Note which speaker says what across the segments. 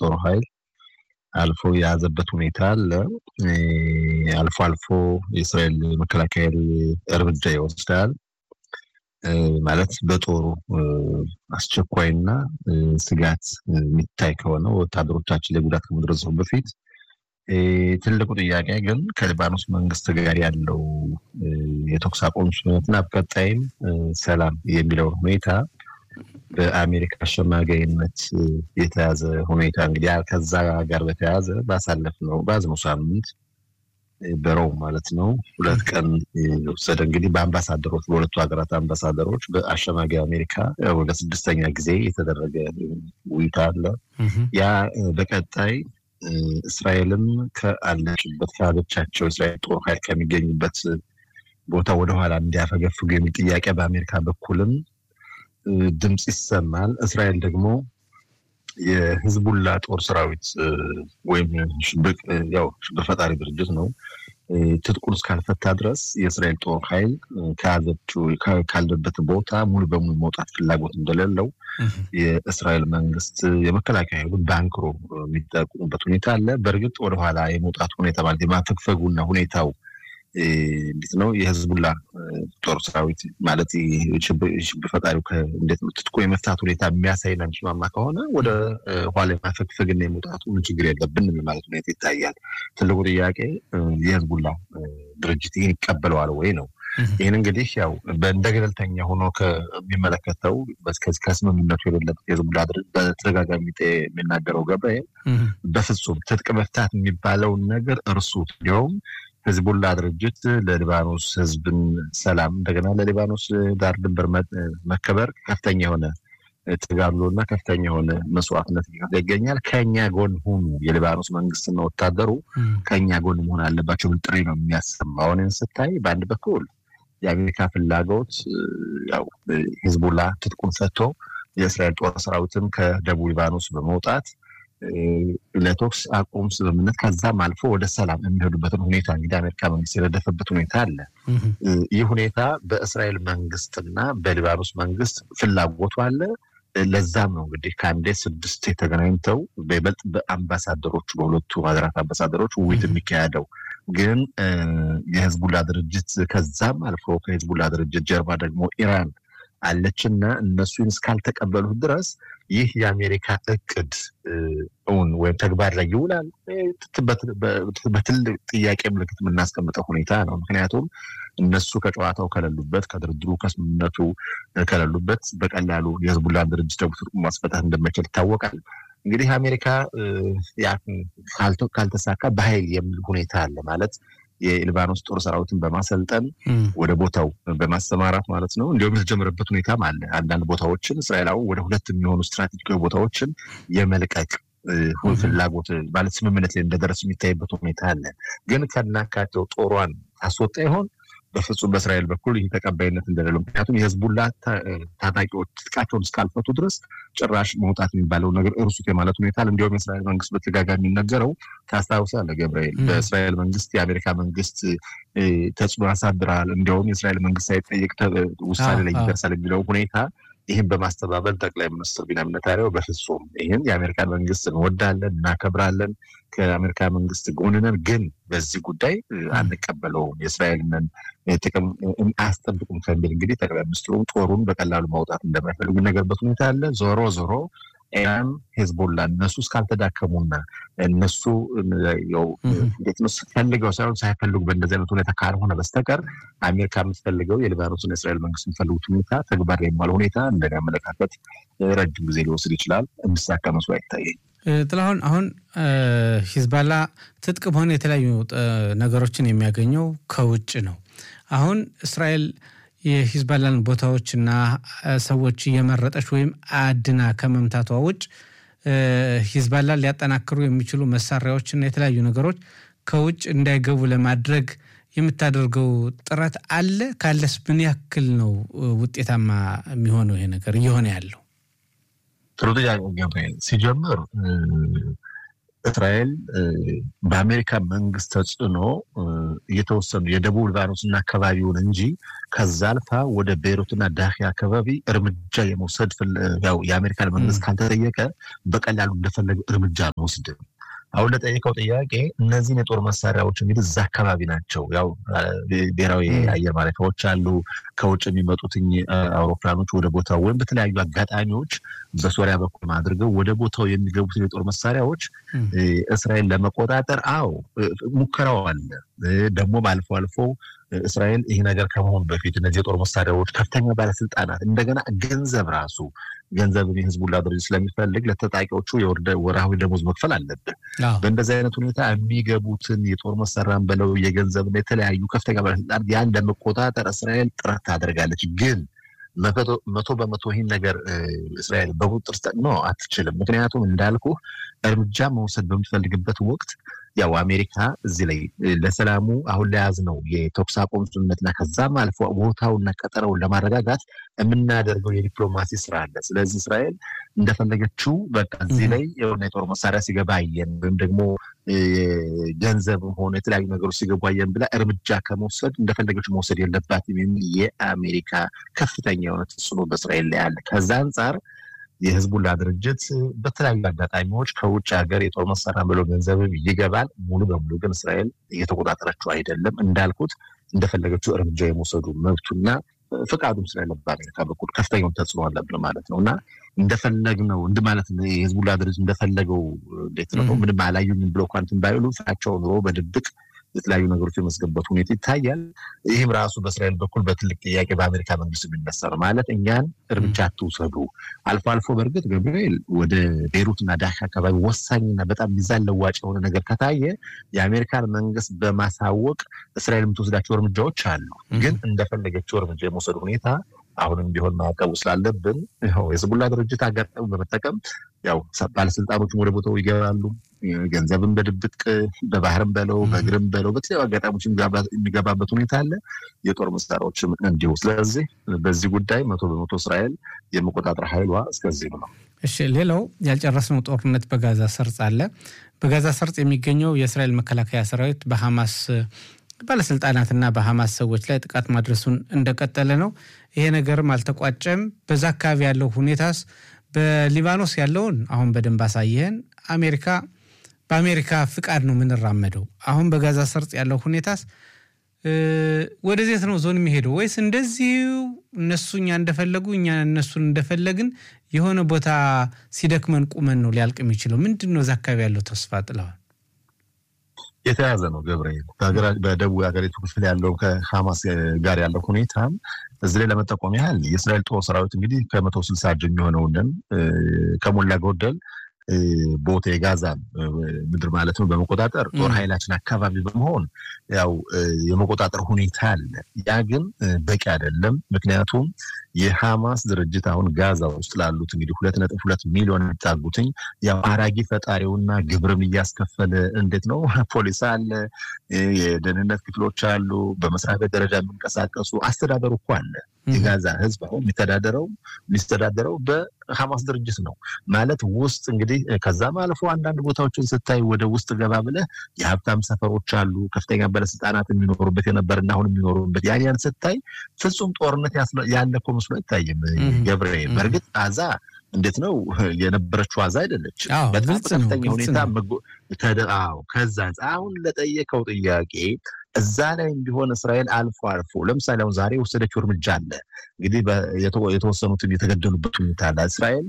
Speaker 1: ጦር ኃይል አልፎ የያዘበት ሁኔታ አለ። አልፎ አልፎ የእስራኤል መከላከያ እርምጃ ይወስዳል። ማለት በጦሩ አስቸኳይና ስጋት የሚታይ ከሆነ ወታደሮቻችን ላይ ጉዳት ከመድረሱ በፊት ትልቁ ጥያቄ ግን ከሊባኖስ መንግስት ጋር ያለው የተኩስ አቁም ስምምነትና በቀጣይም ሰላም የሚለውን ሁኔታ በአሜሪካ አሸማጋይነት የተያዘ ሁኔታ እንግዲህ ከዛ ጋር በተያያዘ ባሳለፍ ነው በያዝነው ሳምንት በሮም ማለት ነው ሁለት ቀን የወሰደ እንግዲህ በአምባሳደሮች በሁለቱ ሀገራት አምባሳደሮች በአሸማጋይ አሜሪካ ወደ ስድስተኛ ጊዜ የተደረገ ውይይት አለ። ያ በቀጣይ እስራኤልም ከአለችበት ከያዘቻቸው እስራኤል ጦር ኃይል ከሚገኙበት ቦታ ወደኋላ እንዲያፈገፍጉ የሚል ጥያቄ በአሜሪካ በኩልም ድምፅ ይሰማል። እስራኤል ደግሞ የህዝቡላ ጦር ሰራዊት ወይም ያው ሽብር ፈጣሪ ድርጅት ነው ትጥቁን እስካልፈታ ድረስ የእስራኤል ጦር ኃይል ከያዘችው ካለበት ቦታ ሙሉ በሙሉ መውጣት ፍላጎት እንደሌለው የእስራኤል መንግስት የመከላከያ ኃይሉን በአንክሮ የሚጠቁሙበት ሁኔታ አለ። በእርግጥ ወደኋላ የመውጣት ሁኔታ ማለት የማፈግፈጉና ሁኔታው እንዴት ነው የህዝቡላ ጦር ሰራዊት ማለት ሽብር ፈጣሪው እንዴት ነው ትጥቁ የመፍታት ሁኔታ የሚያሳይና የሚስማማ ከሆነ ወደ ኋላ የማፈግፈግና የመውጣቱ ምን ችግር የለብንም ማለት ሁኔታ ይታያል። ትልቁ ጥያቄ የህዝቡላ ድርጅት ይህን ይቀበለዋል ወይ ነው። ይህን እንግዲህ ያው እንደ ገለልተኛ ሆኖ ከሚመለከተው ከስምምነቱ የሌለበት የህዝቡላ ድርጅት በተደጋጋሚ የሚናገረው ገብርኤል በፍጹም ትጥቅ መፍታት የሚባለውን ነገር እርሱት እንዲሁም ህዝቡላ ድርጅት ለሊባኖስ ህዝብን ሰላም እንደገና ለሊባኖስ ዳር ድንበር መከበር ከፍተኛ የሆነ ተጋድሎ እና ከፍተኛ የሆነ መስዋዕትነት ይገኛል። ከኛ ጎን ሁኑ፣ የሊባኖስ መንግስትና ወታደሩ ከኛ ጎን መሆን አለባቸው ብል ጥሪ ነው የሚያሰማው። አሁን ስታይ በአንድ በኩል የአሜሪካ ፍላጎት ያው ህዝቡላ ትጥቁን ፈቶ የእስራኤል ጦር ሰራዊትም ከደቡብ ሊባኖስ በመውጣት ለተኩስ አቁም ስምምነት ከዛም አልፎ ወደ ሰላም የሚሄዱበትን ሁኔታ እንግዲህ አሜሪካ መንግስት የረደፈበት ሁኔታ አለ። ይህ ሁኔታ በእስራኤል መንግስትና በሊባኖስ መንግስት ፍላጎቱ አለ። ለዛም ነው እንግዲህ ከአንዴ ስድስት የተገናኝተው በይበልጥ በአምባሳደሮቹ በሁለቱ ሀገራት አምባሳደሮች ውይይት የሚካሄደው ግን የህዝቡላ ድርጅት ከዛም አልፎ ከህዝቡላ ድርጅት ጀርባ ደግሞ ኢራን አለችና እነሱን እስካልተቀበሉት ድረስ ይህ የአሜሪካ እቅድ እውን ወይም ተግባር ላይ ይውላል በትልቅ ጥያቄ ምልክት የምናስቀምጠው ሁኔታ ነው። ምክንያቱም እነሱ ከጨዋታው ከሌሉበት፣ ከድርድሩ ከስምምነቱ ከሌሉበት በቀላሉ የህዝቡላን ድርጅት ደግሞ ትርጉም ማስፈታት እንደማይችል ይታወቃል። እንግዲህ አሜሪካ ካልተሳካ በኃይል የሚል ሁኔታ አለ ማለት የሊባኖስ ጦር ሰራዊትን በማሰልጠን ወደ ቦታው በማሰማራት ማለት ነው። እንዲሁም የተጀመረበት ሁኔታም አለ። አንዳንድ ቦታዎችን እስራኤላዊ ወደ ሁለት የሚሆኑ ስትራቴጂካዊ ቦታዎችን የመልቀቅ ፍላጎት ማለት ስምምነት ላይ እንደደረስ የሚታይበት ሁኔታ አለ። ግን ከናካቴው ጦሯን ታስወጣ ይሆን? በፍጹም በእስራኤል በኩል ይህ ተቀባይነት እንደሌለው ምክንያቱም የህዝቡላ ታጣቂዎች ትጥቃቸውን እስካልፈቱ ድረስ ጭራሽ መውጣት የሚባለው ነገር እርሱት የማለት ሁኔታ እንዲሁም የእስራኤል መንግስት በተደጋጋሚ የሚነገረው ታስታውሳለህ ገብርኤል፣ በእስራኤል መንግስት የአሜሪካ መንግስት ተጽዕኖ ያሳድራል፣ እንዲሁም የእስራኤል መንግስት ሳይጠየቅ ውሳኔ ላይ ይደርሳል የሚለው ሁኔታ ይህን በማስተባበል ጠቅላይ ሚኒስትር ቢንያሚን ኔታንያሁ በፍጹም ይህን የአሜሪካን መንግስት እንወዳለን፣ እናከብራለን፣ ከአሜሪካ መንግስት ጎን ነን፣ ግን በዚህ ጉዳይ አንቀበለውም፣ የእስራኤልን ጥቅም አያስጠብቁም ከሚል እንግዲህ ጠቅላይ ሚኒስትሩም ጦሩን በቀላሉ ማውጣት እንደማይፈልጉ የሚነገርበት ሁኔታ አለ። ዞሮ ዞሮ ኢራን፣ ሄዝቦላ እነሱ እስካልተዳከሙና እነሱ እንዴት ነው ፈልገው ሳይሆን ሳይፈልጉ በእንደዚህ አይነት ሁኔታ ካልሆነ በስተቀር አሜሪካ የምትፈልገው የሊባኖስና የእስራኤል መንግስት የሚፈልጉት ሁኔታ ተግባር ላይ የማለ ሁኔታ እንደኔ አመለካከት ረጅም ጊዜ ሊወስድ ይችላል። እንዲሳካ መስሎ አይታየኝ።
Speaker 2: ጥላሁን፣ አሁን ሂዝባላ ትጥቅም ሆነ የተለያዩ ነገሮችን የሚያገኘው ከውጭ ነው። አሁን እስራኤል የሂዝባላን ቦታዎችና ሰዎች እየመረጠች ወይም አድና ከመምታቷ ውጭ ሂዝባላን ሊያጠናክሩ የሚችሉ መሳሪያዎችና የተለያዩ ነገሮች ከውጭ እንዳይገቡ ለማድረግ የምታደርገው ጥረት አለ? ካለስ ምን ያክል ነው ውጤታማ የሚሆነው ይሄ ነገር እየሆነ ያለው?
Speaker 1: ጥሩ ጥያቄ ገብርኤል። ሲጀምር እስራኤል በአሜሪካ መንግስት ተጽዕኖ እየተወሰኑ የደቡብ ሊባኖስና አካባቢውን እንጂ ከዛ አልፋ ወደ ቤይሩትና ዳሂ አካባቢ እርምጃ የመውሰድ ያው የአሜሪካን መንግስት ካልተጠየቀ በቀላሉ እንደፈለገ እርምጃ አንወስድም። አሁን ለጠየቀው ጥያቄ እነዚህን የጦር መሳሪያዎች እንግዲህ እዛ አካባቢ ናቸው። ያው ብሔራዊ አየር ማረፊያዎች አሉ። ከውጭ የሚመጡትኝ አውሮፕላኖች ወደ ቦታው ወይም በተለያዩ አጋጣሚዎች በሶሪያ በኩል አድርገው ወደ ቦታው የሚገቡትን የጦር መሳሪያዎች እስራኤል ለመቆጣጠር አዎ ሙከራው አለ። ደግሞም አልፎ አልፎ እስራኤል ይህ ነገር ከመሆኑ በፊት እነዚህ የጦር መሳሪያዎች ከፍተኛ ባለስልጣናት እንደገና ገንዘብ ራሱ ገንዘብን የህዝቡን ድርጅት ስለሚፈልግ ለተጣቂዎቹ ወርሃዊ ደሞዝ መክፈል አለብን። በእንደዚህ አይነት ሁኔታ የሚገቡትን የጦር መሳሪያን በለው የገንዘብና የተለያዩ ከፍተኛ ባለስልጣናት ያን ለመቆጣጠር እስራኤል ጥረት ታደርጋለች ግን መቶ በመቶ ይህን ነገር እስራኤል በቁጥጥር ስር ነው አትችልም። ምክንያቱም እንዳልኩ እርምጃ መውሰድ በምትፈልግበት ወቅት ያው አሜሪካ እዚህ ላይ ለሰላሙ አሁን ለያዝ ነው የተኩስ አቁም ስምምነትና ከዛም አልፎ ቦታውና ቀጠናውን ለማረጋጋት የምናደርገው የዲፕሎማሲ ስራ አለ። ስለዚህ እስራኤል እንደፈለገችው በቃ እዚህ ላይ የሆነ የጦር መሳሪያ ሲገባ አየን ወይም ደግሞ ገንዘብ ሆነ የተለያዩ ነገሮች ሲገቡ አየን ብላ እርምጃ ከመውሰድ እንደፈለገችው መውሰድ የለባትም የሚል የአሜሪካ ከፍተኛ የሆነ ተጽዕኖ በእስራኤል ላይ አለ። ከዛ አንጻር የህዝቡላ ድርጅት በተለያዩ አጋጣሚዎች ከውጭ ሀገር የጦር መሳሪያ ብሎ ገንዘብም ይገባል። ሙሉ በሙሉ ግን እስራኤል እየተቆጣጠረችው አይደለም። እንዳልኩት እንደፈለገችው እርምጃ የመውሰዱ መብቱና ፍቃዱም ስለሌለ በአሜሪካ በኩል ከፍተኛውን ተጽዕኖ አለብን ማለት ነው እና እንደፈለግነው እንድ ማለት የህዝቡላ ድርጅት እንደፈለገው እንዴት ነው ምንም አላዩኝም ብሎ እንኳን እንትን ባይሉ ፍራቸው ኑሮ በድብቅ የተለያዩ ነገሮች የመስገበት ሁኔታ ይታያል። ይህም ራሱ በእስራኤል በኩል በትልቅ ጥያቄ በአሜሪካ መንግስት የሚነሳ ነው። ማለት እኛን እርምጃ አትውሰዱ። አልፎ አልፎ በእርግጥ ገብርኤል ወደ ቤይሩትና ዳካ አካባቢ ወሳኝና በጣም ሚዛን ለዋጭ የሆነ ነገር ከታየ የአሜሪካን መንግስት በማሳወቅ እስራኤል የምትወስዳቸው እርምጃዎች አሉ። ግን እንደፈለገችው እርምጃ የመውሰድ ሁኔታ አሁንም ቢሆን ማዕቀቡ ስላለብን የህዝቡላ ድርጅት አጋጣሚ በመጠቀም ያው ባለስልጣኖችም ወደ ቦታው ይገባሉ። ገንዘብን በድብቅ በባህርም በለው በእግርም በለው በተለያዩ አጋጣሚዎች የሚገባበት ሁኔታ አለ። የጦር መሳሪያዎችም እንዲሁ። ስለዚህ በዚህ ጉዳይ መቶ በመቶ እስራኤል የመቆጣጠር ኃይሏ እስከዚህ ነው።
Speaker 2: እሺ፣ ሌላው ያልጨረስነው ጦርነት በጋዛ ሰርጽ አለ። በጋዛ ሰርጽ የሚገኘው የእስራኤል መከላከያ ሰራዊት በሐማስ ባለስልጣናትና በሐማስ ሰዎች ላይ ጥቃት ማድረሱን እንደቀጠለ ነው። ይሄ ነገርም አልተቋጨም። በዛ አካባቢ ያለው ሁኔታስ በሊባኖስ ያለውን አሁን በደንብ አሳየህን። አሜሪካ በአሜሪካ ፍቃድ ነው የምንራመደው። አሁን በጋዛ ሰርጥ ያለው ሁኔታስ ወደዚት ነው ዞን የሚሄደው ወይስ እንደዚሁ እነሱ እኛ እንደፈለጉ እኛ እነሱን እንደፈለግን የሆነ ቦታ ሲደክመን ቁመን ነው ሊያልቅ የሚችለው? ምንድን ነው እዛ አካባቢ ያለው ተስፋ ጥለዋል?
Speaker 1: የተያዘ ነው ገብርኤል። በደቡብ ሀገሪቱ ክፍል ያለው ከሐማስ ጋር ያለው ሁኔታ እዚህ ላይ ለመጠቆም ያህል የእስራኤል ጦር ሰራዊት እንግዲህ ከመቶ ስልሳ እጅ የሚሆነውንን ከሞላ ጎደል ቦታ የጋዛ ምድር ማለት ነው በመቆጣጠር ጦር ኃይላችን አካባቢ በመሆን ያው የመቆጣጠር ሁኔታ አለ። ያ ግን በቂ አይደለም። ምክንያቱም የሐማስ ድርጅት አሁን ጋዛ ውስጥ ላሉት እንግዲህ ሁለት ነጥብ ሁለት ሚሊዮን የሚጣጉትኝ ያው አራጊ ፈጣሪውና ግብርም እያስከፈለ እንዴት ነው ፖሊስ አለ፣ የደህንነት ክፍሎች አሉ፣ በመስሪያ ቤት ደረጃ የሚንቀሳቀሱ አስተዳደሩ እኮ አለ። የጋዛ ህዝብ አሁን የሚተዳደረው የሚስተዳደረው በሐማስ ድርጅት ነው ማለት ውስጥ እንግዲህ ከዛም አልፎ አንዳንድ ቦታዎችን ስታይ ወደ ውስጥ ገባ ብለህ የሀብታም ሰፈሮች አሉ፣ ከፍተኛ ባለስልጣናት የሚኖሩበት የነበርና አሁን የሚኖሩበት ያን ያን ስታይ ፍጹም ጦርነት ያለ እኮ መስሎ አይታይም። ገብርኤል በእርግጥ ጋዛ እንዴት ነው የነበረችው ዋዛ አይደለች። በጣም ከፍተኛ ሁኔታ ከዛ አሁን ለጠየቀው ጥያቄ እዛ ላይም ቢሆን እስራኤል አልፎ አልፎ ለምሳሌ አሁን ዛሬ የወሰደችው እርምጃ አለ። እንግዲህ የተወሰኑትን የተገደሉበት ሁኔታ አለ። እስራኤል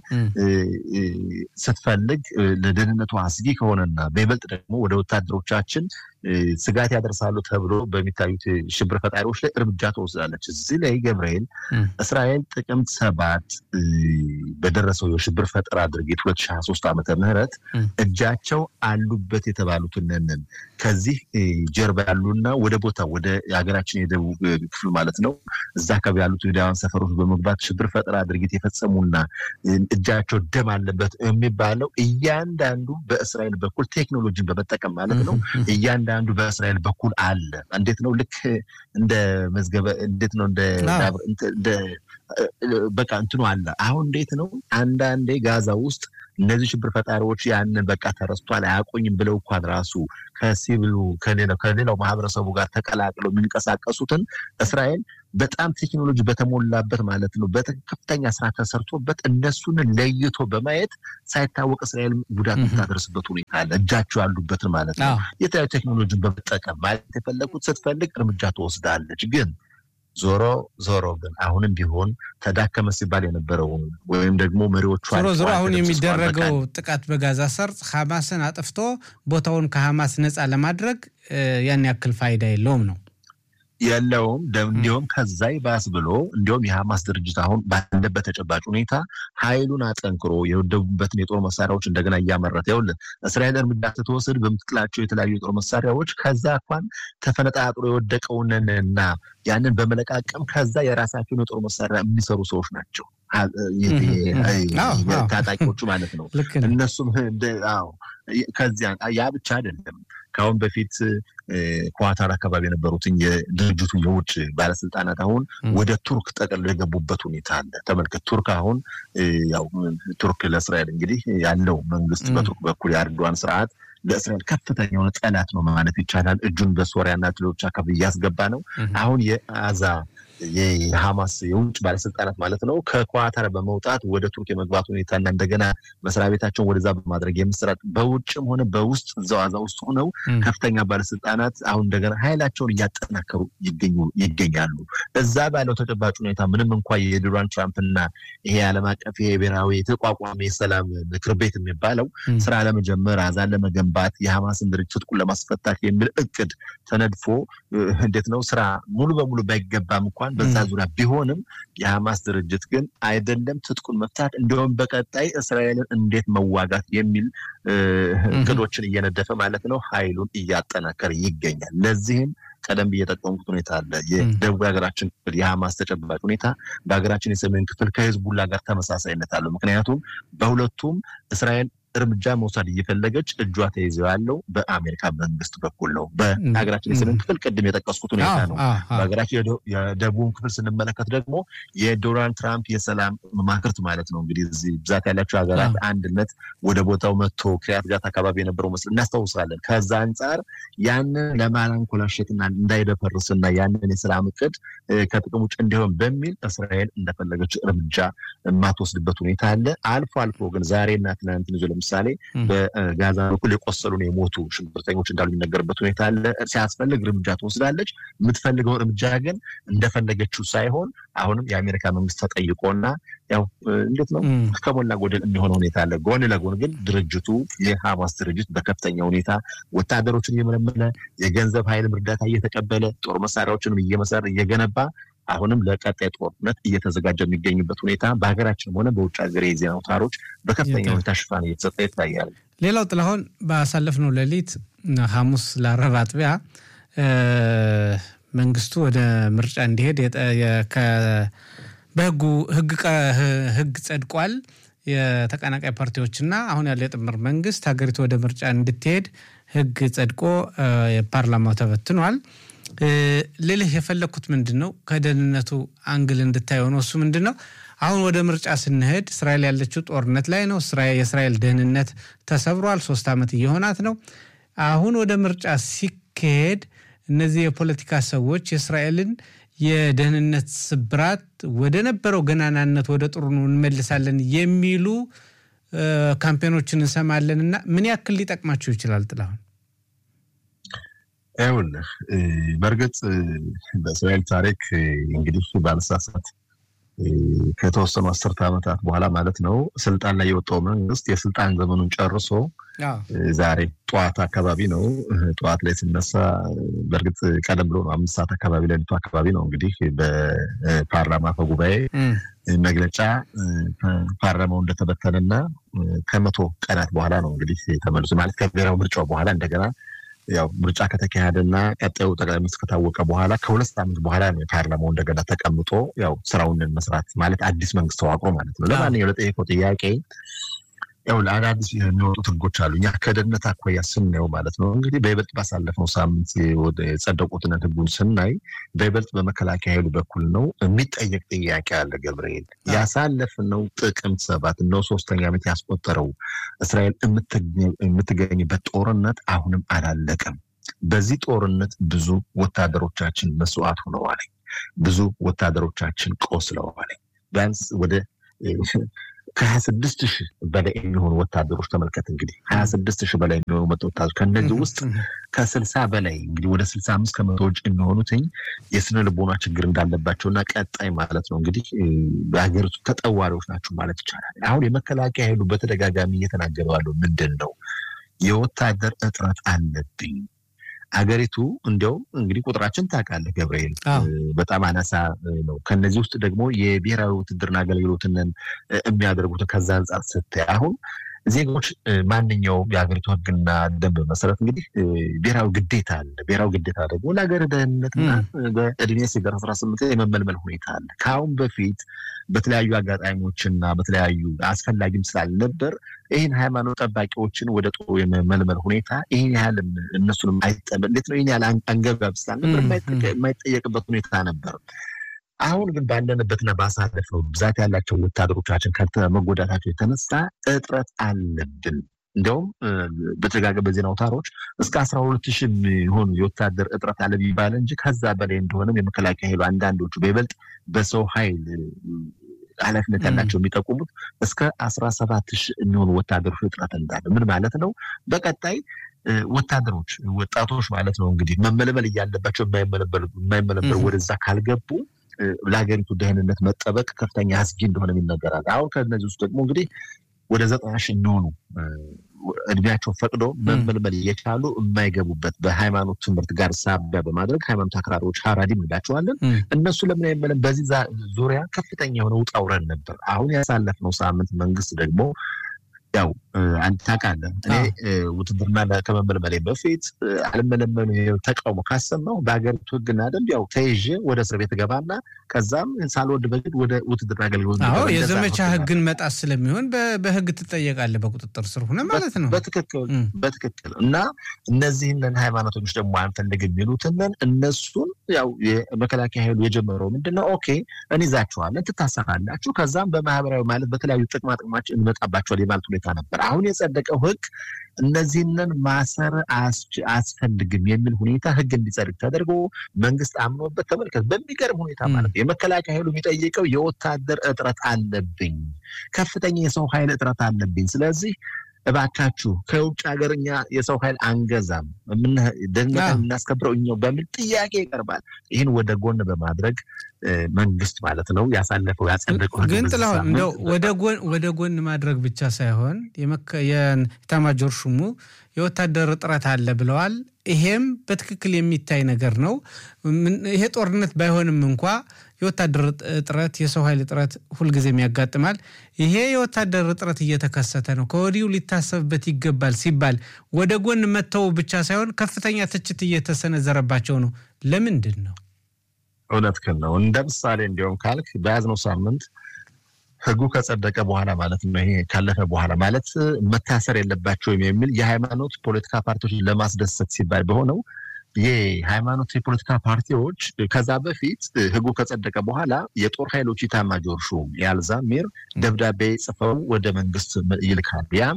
Speaker 1: ስትፈልግ ለደህንነቱ አስጊ ከሆነና በይበልጥ ደግሞ ወደ ወታደሮቻችን ስጋት ያደርሳሉ ተብሎ በሚታዩት ሽብር ፈጣሪዎች ላይ እርምጃ ትወስዳለች። እዚህ ላይ ገብርኤል እስራኤል ጥቅምት ሰባት በደረሰው የሽብር ፈጠራ ድርጊት ሁለት ሺህ ሀያ ሶስት ዓመተ ምህረት እጃቸው አሉበት የተባሉትንን ከዚህ ጀርባ ያሉና ወደ ቦታ ወደ ሀገራችን የደቡብ ክፍል ማለት ነው እዛ አካባቢ ያሉት ዳዋን ሰፈሮች በመግባት ሽብር ፈጠራ ድርጊት የፈጸሙና እጃቸው ደም አለበት የሚባለው እያንዳንዱ በእስራኤል በኩል ቴክኖሎጂን በመጠቀም ማለት ነው እያንዳንዱ በእስራኤል በኩል አለ። እንዴት ነው ልክ እንደ መዝገበ እንዴት ነው እንደ በቃ እንትኑ አለ። አሁን እንዴት ነው አንዳንዴ ጋዛ ውስጥ እነዚህ ሽብር ፈጣሪዎች ያንን በቃ ተረስቷል አያቆኝም ብለው እንኳን ራሱ ከሲቪሉ ከሌላው ማህበረሰቡ ጋር ተቀላቅለው የሚንቀሳቀሱትን እስራኤል በጣም ቴክኖሎጂ በተሞላበት ማለት ነው በከፍተኛ ስራ ተሰርቶበት እነሱን ለይቶ በማየት ሳይታወቅ እስራኤል ጉዳት የምታደርስበት ሁኔታ አለ። እጃቸው ያሉበትን ማለት ነው የተለያዩ ቴክኖሎጂን በመጠቀም ማለት የፈለጉት ስትፈልግ እርምጃ ትወስዳለች ግን ዞሮ ዞሮ ግን አሁንም ቢሆን ተዳከመ ሲባል የነበረውን ወይም ደግሞ መሪዎቹ
Speaker 2: ዞሮ ዞሮ አሁን የሚደረገው ጥቃት በጋዛ ሰርጥ ሐማስን አጥፍቶ ቦታውን ከሐማስ ነፃ ለማድረግ ያን ያክል ፋይዳ የለውም ነው
Speaker 1: የለውም። እንዲሁም ከዛ ይባስ ብሎ እንዲሁም የሐማስ ድርጅት አሁን ባለበት ተጨባጭ ሁኔታ ኃይሉን አጠንክሮ የወደቡበትን የጦር መሳሪያዎች እንደገና እያመረተ ይኸውልህ፣ እስራኤል እርምጃ ስትወስድ በምትጥላቸው የተለያዩ የጦር መሳሪያዎች ከዛ እንኳን ተፈነጣጥሮ የወደቀውንና ያንን በመለቃቀም ከዛ የራሳቸውን የጦር መሳሪያ የሚሰሩ ሰዎች ናቸው። ታጣቂዎቹ ማለት ነው። እነሱም ከዚያ ያ ብቻ አይደለም። ከአሁን በፊት ኳታር አካባቢ የነበሩትን የድርጅቱ የውጭ ባለስልጣናት አሁን ወደ ቱርክ ጠቅልለው የገቡበት ሁኔታ አለ። ተመልከት፣ ቱርክ አሁን ያው ቱርክ ለእስራኤል እንግዲህ ያለው መንግስት በቱርክ በኩል የአርዶዋን ስርዓት ለእስራኤል ከፍተኛ የሆነ ጠላት ነው ማለት ይቻላል። እጁን በሶሪያና ሌሎች አካባቢ እያስገባ ነው። አሁን የአዛ የሐማስ የውጭ ባለስልጣናት ማለት ነው ከኳታር በመውጣት ወደ ቱርክ የመግባት ሁኔታና እንደገና መስሪያ ቤታቸውን ወደዛ በማድረግ የምስራጥ በውጭም ሆነ በውስጥ እዛው አዛ ውስጥ ሆነው ከፍተኛ ባለስልጣናት አሁን እንደገና ኃይላቸውን እያጠናከሩ ይገኛሉ። እዛ ባለው ተጨባጭ ሁኔታ ምንም እንኳ የዶናልድ ትራምፕና ይሄ ዓለም አቀፍ ይሄ ብሔራዊ የተቋቋመ የሰላም ምክር ቤት የሚባለው ስራ ለመጀመር አዛን ለመገንባት የሐማስን ድርጅት ትጥቁን ለማስፈታት የሚል እቅድ ተነድፎ እንዴት ነው ስራ ሙሉ በሙሉ ባይገባም እንኳን በዛ ዙሪያ ቢሆንም የሐማስ ድርጅት ግን አይደለም ትጥቁን መፍታት እንዲሁም በቀጣይ እስራኤልን እንዴት መዋጋት የሚል እቅዶችን እየነደፈ ማለት ነው ኃይሉን እያጠናከረ ይገኛል። ለዚህም ቀደም ብዬ የጠቀምኩት ሁኔታ አለ። የደቡብ ሀገራችን ክፍል የሐማስ ተጨባጭ ሁኔታ በሀገራችን የሰሜን ክፍል ከህዝቡላ ጋር ተመሳሳይነት አለው። ምክንያቱም በሁለቱም እስራኤል እርምጃ መውሰድ እየፈለገች እጇ ተይዘው ያለው በአሜሪካ መንግስት በኩል ነው። በሀገራችን የሰሜን ክፍል ቅድም የጠቀስኩት ሁኔታ ነው። በሀገራችን የደቡብ ክፍል ስንመለከት ደግሞ የዶናልድ ትራምፕ የሰላም መማክርት ማለት ነው እንግዲህ እዚህ ብዛት ያላቸው ሀገራት አንድነት ወደ ቦታው መጥቶ ክሪያት ጋት አካባቢ የነበረው መስል እናስታውሳለን። ከዛ አንጻር ያንን ለማላንኮላሸትና እንዳይደፈርስና ያንን የሰላም እቅድ ከጥቅም ውጭ እንዲሆን በሚል እስራኤል እንደፈለገች እርምጃ የማትወስድበት ሁኔታ አለ። አልፎ አልፎ ግን ዛሬና ትናንት ለምሳሌ በጋዛ በኩል የቆሰሉን የሞቱ ሽብርተኞች እንዳሉ የሚነገርበት ሁኔታ አለ። ሲያስፈልግ እርምጃ ትወስዳለች። የምትፈልገው እርምጃ ግን እንደፈለገችው ሳይሆን አሁንም የአሜሪካ መንግስት ተጠይቆና ያው እንዴት ነው ከሞላ ጎደል የሚሆነ ሁኔታ አለ። ጎን ለጎን ግን ድርጅቱ የሐማስ ድርጅት በከፍተኛ ሁኔታ ወታደሮችን እየመለመለ የገንዘብ ኃይልም እርዳታ እየተቀበለ ጦር መሳሪያዎችንም እየመሰረ እየገነባ አሁንም ለቀጣይ ጦርነት እየተዘጋጀ የሚገኝበት ሁኔታ በሀገራችንም ሆነ በውጭ ሀገር የዜና አውታሮች በከፍተኛ ሁኔታ ሽፋን እየተሰጠ ይታያል።
Speaker 2: ሌላው ጥላሁን ባሳለፍነው ሌሊት ሐሙስ ለአረብ አጥቢያ መንግስቱ ወደ ምርጫ እንዲሄድ በህጉ ህግ ጸድቋል። የተቀናቃይ ፓርቲዎችና አሁን ያለ የጥምር መንግስት ሀገሪቱ ወደ ምርጫ እንድትሄድ ህግ ጸድቆ የፓርላማው ተበትኗል። ልልህ የፈለግኩት ምንድን ነው ከደህንነቱ አንግል እንድታየው ነው። እሱ ምንድን ነው አሁን ወደ ምርጫ ስንሄድ እስራኤል ያለችው ጦርነት ላይ ነው። የእስራኤል ደህንነት ተሰብሯል። ሶስት ዓመት እየሆናት ነው። አሁን ወደ ምርጫ ሲካሄድ እነዚህ የፖለቲካ ሰዎች የእስራኤልን የደህንነት ስብራት ወደ ነበረው ገናናነት ወደ ጥሩ እንመልሳለን የሚሉ ካምፔኖችን እንሰማለን እና ምን ያክል ሊጠቅማቸው ይችላል ጥላሁን?
Speaker 1: ይኸውልህ በእርግጥ በእስራኤል ታሪክ እንግዲህ ባለሳሳት ከተወሰኑ አስርተ ዓመታት በኋላ ማለት ነው ስልጣን ላይ የወጣው መንግስት የስልጣን ዘመኑን ጨርሶ ዛሬ ጠዋት አካባቢ ነው። ጠዋት ላይ ስነሳ በእርግጥ ቀደም ብሎ ነው አምስት ሰዓት አካባቢ ሌሊቱ አካባቢ ነው እንግዲህ በፓርላማ አፈ ጉባኤ መግለጫ ፓርላማው እንደተበተነና ከመቶ ቀናት በኋላ ነው እንግዲህ ተመልሶ ማለት ከብሔራዊ ምርጫው በኋላ እንደገና ያው ምርጫ ከተካሄደና ቀጣዩ ጠቅላይ ሚኒስትር ከታወቀ በኋላ ከሁለት ሳምንት በኋላ ነው የፓርላማው እንደገና ተቀምጦ ያው ስራውን መስራት ማለት አዲስ መንግስት ተዋቅሮ ማለት ነው። ለማንኛው ለጠየቀው ጥያቄ ያው ለአዳዲስ የሚወጡት ህጎች አሉ። እኛ ከደህንነት አኳያ ስናየው ማለት ነው እንግዲህ በይበልጥ ባሳለፍነው ሳምንት የጸደቁትን ህጉን ስናይ በይበልጥ በመከላከያ ኃይሉ በኩል ነው የሚጠየቅ ጥያቄ አለ። ገብርኤል ያሳለፍነው ጥቅምት ሰባት ነው ሶስተኛ ዓመት ያስቆጠረው እስራኤል የምትገኝበት ጦርነት አሁንም አላለቀም። በዚህ ጦርነት ብዙ ወታደሮቻችን መስዋዕት ሆነዋል። ብዙ ወታደሮቻችን ቆስለዋል። ቢያንስ ወደ ከሀያ ስድስት ሺህ በላይ የሚሆኑ ወታደሮች ተመልከት እንግዲህ ሀያ ስድስት ሺህ በላይ የሚሆኑ ወታደሮች ከእነዚህ ውስጥ ከስልሳ በላይ እንግዲህ ወደ ስልሳ አምስት ከመቶዎች የሚሆኑትኝ የስነ ልቦና ችግር እንዳለባቸው እና ቀጣይ ማለት ነው እንግዲህ በሀገሪቱ ተጠዋሪዎች ናቸው ማለት ይቻላል። አሁን የመከላከያ ኃይሉ በተደጋጋሚ እየተናገረ ያለው ምንድን ነው? የወታደር እጥረት አለብኝ አገሪቱ እንዲያው እንግዲህ ቁጥራችን ታውቃለህ ገብርኤል በጣም አናሳ ነው። ከነዚህ ውስጥ ደግሞ የብሔራዊ ውትድርና አገልግሎትን የሚያደርጉትን ከዛ አንጻር ስታይ አሁን ዜጎች ማንኛውም የሀገሪቱ ሕግና ደንብ መሰረት እንግዲህ ብሔራዊ ግዴታ አለ። ብሔራዊ ግዴታ ደግሞ ለሀገር ደህንነትና በእድሜ ሲደርስ አስራ ስምንት የመመልመል ሁኔታ አለ። ከአሁን በፊት በተለያዩ አጋጣሚዎችና በተለያዩ አስፈላጊም ስላልነበር ይህን ሃይማኖት ጠባቂዎችን ወደ ጦሩ የመመልመል ሁኔታ ይህን ያህል እነሱንም አይጠበ እንዴት ነው ይህን ያህል አንገብጋብ ስላልነበር የማይጠየቅበት ሁኔታ ነበር። አሁን ግን ባለንበትና ባሳለፍነው ብዛት ያላቸው ወታደሮቻችን ከመጎዳታቸው የተነሳ እጥረት አለብን። እንዲያውም በተደጋጋሚ በዜና አውታሮች እስከ አስራ ሁለት ሺህ የሚሆኑ የወታደር እጥረት አለ ቢባል እንጂ ከዛ በላይ እንደሆነም የመከላከያ ኃይሉ አንዳንዶቹ በይበልጥ በሰው ኃይል ኃላፊነት ያላቸው የሚጠቁሙት እስከ አስራ ሰባት ሺህ የሚሆኑ ወታደሮች እጥረት እንዳለ ምን ማለት ነው? በቀጣይ ወታደሮች ወጣቶች ማለት ነው እንግዲህ መመለመል እያለባቸው የማይመለመሉ ወደዛ ካልገቡ ለሀገሪቱ ደህንነት መጠበቅ ከፍተኛ አስጊ እንደሆነ ይነገራል። አሁን ከነዚህ ውስጥ ደግሞ እንግዲህ ወደ ዘጠና ሺህ የሚሆኑ እድሜያቸው ፈቅዶ መመልመል እየቻሉ የማይገቡበት በሃይማኖት ትምህርት ጋር ሳቢያ በማድረግ ሃይማኖት አክራሪዎች ሀራዲም እንላቸዋለን። እነሱ ለምን አይመለም? በዚህ ዙሪያ ከፍተኛ የሆነ ውጣ ውረድ ነበር። አሁን ያሳለፍነው ሳምንት መንግስት ደግሞ ያው አንተ ታውቃለህ፣ እኔ ውትድርና ከመመልመሌ በፊት አልመለመሉ ተቃውሞ ካሰማሁ በሀገሪቱ ሕግና ደንብ ያው ተይዤ ወደ እስር ቤት ገባና ከዛም ሳልወድ በግድ ወደ ውትድርና አገልግሎት
Speaker 2: አዎ፣ የዘመቻ ሕግን መጣስ ስለሚሆን በሕግ ትጠየቃለህ። በቁጥጥር ስር ሆነ ማለት ነው።
Speaker 1: በትክክል በትክክል። እና እነዚህንን ሃይማኖቶች ደግሞ አንፈልግ የሚሉትንን እነሱን ያው የመከላከያ ኃይሉ የጀመረው ምንድነው? ኦኬ እንይዛችኋለን፣ ትታሰራላችሁ፣ ከዛም በማህበራዊ ማለት በተለያዩ ጥቅማ ጥቅማችን እንመጣባቸዋል የማለት ሁኔታ ነበር። አሁን የጸደቀው ህግ እነዚህንን ማሰር አያስፈልግም የሚል ሁኔታ ህግ እንዲጸድቅ ተደርጎ መንግስት አምኖበት ተመልከት። በሚገርም ሁኔታ ማለት ነው የመከላከያ ኃይሉ የሚጠይቀው የወታደር እጥረት አለብኝ፣ ከፍተኛ የሰው ኃይል እጥረት አለብኝ። ስለዚህ እባካችሁ ከውጭ ሀገር እኛ የሰው ኃይል አንገዛም፣ ደህንነት የምናስከብረው እኛው በሚል ጥያቄ ይቀርባል። ይህን ወደ ጎን በማድረግ መንግስት ማለት ነው ያሳለፈው ያጸደቀው።
Speaker 2: ግን ጥላሁን እንደው ወደ ጎን ማድረግ ብቻ ሳይሆን የኤታማዦር ሹሙ የወታደር እጥረት አለ ብለዋል። ይሄም በትክክል የሚታይ ነገር ነው። ይሄ ጦርነት ባይሆንም እንኳ የወታደር እጥረት፣ የሰው ኃይል እጥረት ሁልጊዜም ያጋጥማል። ይሄ የወታደር እጥረት እየተከሰተ ነው፣ ከወዲሁ ሊታሰብበት ይገባል ሲባል ወደ ጎን መተው ብቻ ሳይሆን ከፍተኛ ትችት እየተሰነዘረባቸው ነው። ለምንድን ነው?
Speaker 1: እውነትህን ነው። እንደ ምሳሌ እንዲያውም ካልክ በያዝነው ሳምንት ህጉ ከጸደቀ በኋላ ማለት ነው ይሄ ካለፈ በኋላ ማለት መታሰር የለባቸውም የሚል የሃይማኖት ፖለቲካ ፓርቲዎችን ለማስደሰት ሲባል በሆነው የሃይማኖት የፖለቲካ ፓርቲዎች ከዛ በፊት ህጉ ከጸደቀ በኋላ የጦር ኃይሎች ኢታማዦር ሹም ያልዛሚር ደብዳቤ ጽፈው ወደ መንግስት ይልካሉ። ያም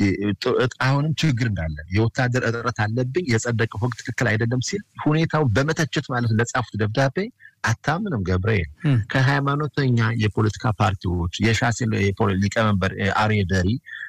Speaker 1: አሁንም ችግር እንዳለ የወታደር እጥረት አለብኝ፣ የጸደቀው ህግ ትክክል አይደለም ሲል ሁኔታው በመተቸት ማለት ለጻፉት ደብዳቤ አታምንም ገብርኤል ከሃይማኖተኛ የፖለቲካ ፓርቲዎች የሻሴ ሊቀመንበር አርየ ደሪ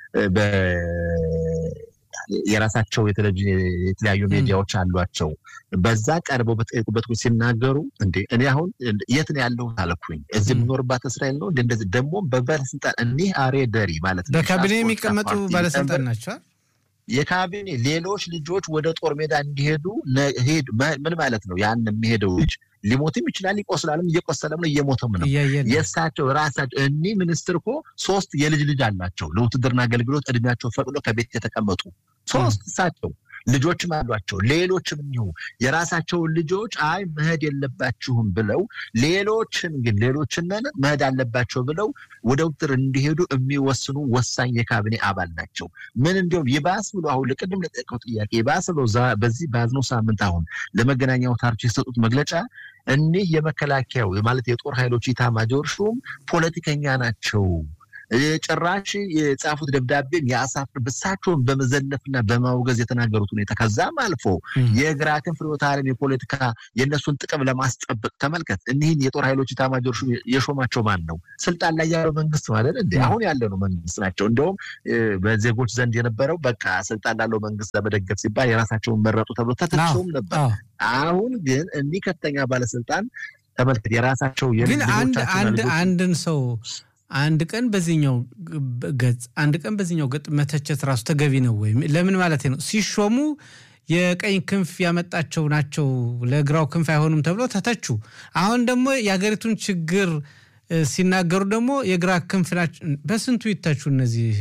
Speaker 1: የራሳቸው የቴሌቪዥን የተለያዩ ሚዲያዎች አሏቸው። በዛ ቀርበው በጠየቁበት ሲናገሩ እንዴ እኔ አሁን የት ነው ያለሁት አልኩኝ። እዚህ የምኖርባት እስራኤል ነው እንደዚህ ደግሞ በባለስልጣን እኒህ አርየ ደሪ ማለት ነው
Speaker 2: በካቢኔ የሚቀመጡ ባለስልጣን ናቸው።
Speaker 1: የካቢኔ ሌሎች ልጆች ወደ ጦር ሜዳ እንዲሄዱ ምን ማለት ነው? ያን የሚሄደው ልጅ ሊሞትም ይችላል፣ ይቆስላልም፣ እየቆሰለም ነው፣ እየሞተም ነው። የእሳቸው ራሳቸው እኒህ ሚኒስትር እኮ ሶስት የልጅ ልጅ አላቸው ለውትድርና አገልግሎት እድሜያቸው ፈቅዶ ከቤት የተቀመጡ ሶስት እሳቸው ልጆችም አሏቸው። ሌሎችም እንዲሁ የራሳቸውን ልጆች አይ መሄድ የለባችሁም ብለው ሌሎችን ግን ሌሎችን መሄድ አለባቸው ብለው ወደ ውትር እንዲሄዱ የሚወስኑ ወሳኝ የካቢኔ አባል ናቸው። ምን እንዲሁም ይባስ ብሎ አሁን ለቅድም ለጠቀው ጥያቄ ይባስ ብሎ በዚህ በያዝነው ሳምንት አሁን ለመገናኛ አውታሮች የሰጡት መግለጫ እኒህ የመከላከያው ማለት የጦር ኃይሎች ኢታማጆር ሹም ፖለቲከኛ ናቸው ጭራሽ የጻፉት ደብዳቤም የአሳፍር ብሳቸውን በመዘለፍና በማውገዝ የተናገሩት ሁኔታ ከዛም አልፎ የግራ ክንፍ ርዕዮተ ዓለም የፖለቲካ የእነሱን ጥቅም ለማስጠበቅ ተመልከት። እኒህን የጦር ኃይሎች ኢታማጆር ሹም የሾማቸው ማን ነው? ስልጣን ላይ ያለው መንግስት ማለት እንደ አሁን ያለ ነው መንግስት ናቸው። እንደውም በዜጎች ዘንድ የነበረው በቃ ስልጣን ላለው መንግስት ለመደገፍ ሲባል የራሳቸውን መረጡ ተብሎ ተተቸውም ነበር። አሁን ግን እኒህ ከፍተኛ ባለስልጣን ተመልከት የራሳቸው
Speaker 2: ግን አንድን ሰው አንድ ቀን በዚህኛው ገጽ አንድ ቀን በዚህኛው ገጽ መተቸት ራሱ ተገቢ ነው ወይም ለምን ማለት ነው? ሲሾሙ የቀኝ ክንፍ ያመጣቸው ናቸው ለግራው ክንፍ አይሆኑም ተብሎ ተተቹ። አሁን ደግሞ የሀገሪቱን ችግር ሲናገሩ ደግሞ የግራ ክንፍ ናቸው። በስንቱ ይተቹ እነዚህ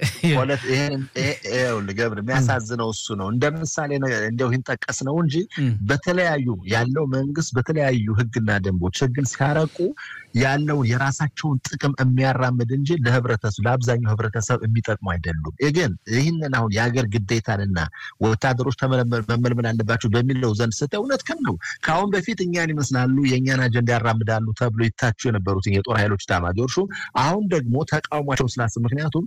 Speaker 1: ገብር የሚያሳዝነው እሱ ነው። እንደ ምሳሌ እንዲያው ይህን ጠቀስ ነው እንጂ በተለያዩ ያለው መንግስት በተለያዩ ህግና ደንቦች ህግን ሲያረቁ ያለውን የራሳቸውን ጥቅም የሚያራምድ እንጂ ለህብረተሰብ ለአብዛኛው ህብረተሰብ የሚጠቅሙ አይደሉም። ግን ይህንን አሁን የሀገር ግዴታንና ወታደሮች መመልመል አለባቸው በሚለው ዘንድ ስተ እውነት ከም ነው። ከአሁን በፊት እኛን ይመስላሉ የእኛን አጀንዳ ያራምዳሉ ተብሎ ይታቹ የነበሩት የጦር ኃይሎች ኤታማዦር ሹም አሁን ደግሞ ተቃውሟቸውን ስላስብ ምክንያቱም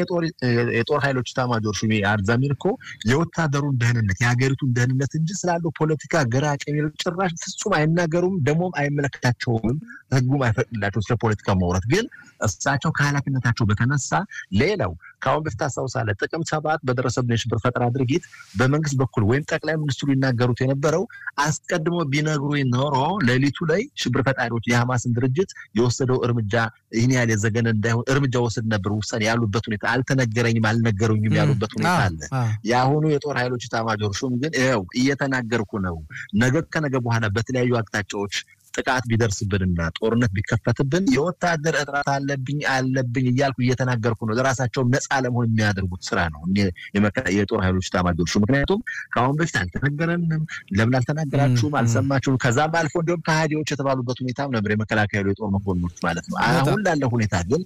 Speaker 1: የጦር ኃይሎች ኤታማዦር ሹም አርዛሚር እኮ የወታደሩን ደህንነት የሀገሪቱን ደህንነት እንጂ ስላለው ፖለቲካ ግራ ቀኝ ጭራሽ ፍጹም አይናገሩም፣ ደግሞም አይመለከታቸውም ህጉም አይፈቅድላቸው ስለ ፖለቲካ ማውራት። ግን እሳቸው ከኃላፊነታቸው በተነሳ ሌላው ከአሁን በፊት አስታውሳለህ ጥቅምት ሰባት በደረሰብን የሽብር ፈጠራ ድርጊት በመንግስት በኩል ወይም ጠቅላይ ሚኒስትሩ ይናገሩት የነበረው አስቀድሞ ቢነግሩ ኖሮ ሌሊቱ ላይ ሽብር ፈጣሪዎች የሐማስን ድርጅት የወሰደው እርምጃ ይህን ያህል የዘገነ እንዳይሆን እርምጃ ወስድ ነበር ውሳኔ ያሉበት ሁኔታ አልተነገረኝም አልነገሩኝም ያሉበት ሁኔታ አለ። የአሁኑ የጦር ኃይሎች ኤታማዦር ሹም ግን ይኸው እየተናገርኩ ነው ነገ ከነገ በኋላ በተለያዩ አቅጣጫዎች ጥቃት ቢደርስብንና ጦርነት ቢከፈትብን የወታደር እጥረት አለብኝ አለብኝ እያልኩ እየተናገርኩ ነው። ለራሳቸውም ነፃ ለመሆን የሚያደርጉት ስራ ነው የጦር ኃይሎች ኤታማዦር ሹም። ምክንያቱም ከአሁን በፊት አልተነገረንም፣ ለምን አልተናገራችሁም፣ አልሰማችሁም። ከዛም አልፎ እንዲሁም ከሃዲዎች የተባሉበት ሁኔታም ነበር የመከላከያ የጦር መኮንኖች ማለት ነው። አሁን ላለ ሁኔታ ግን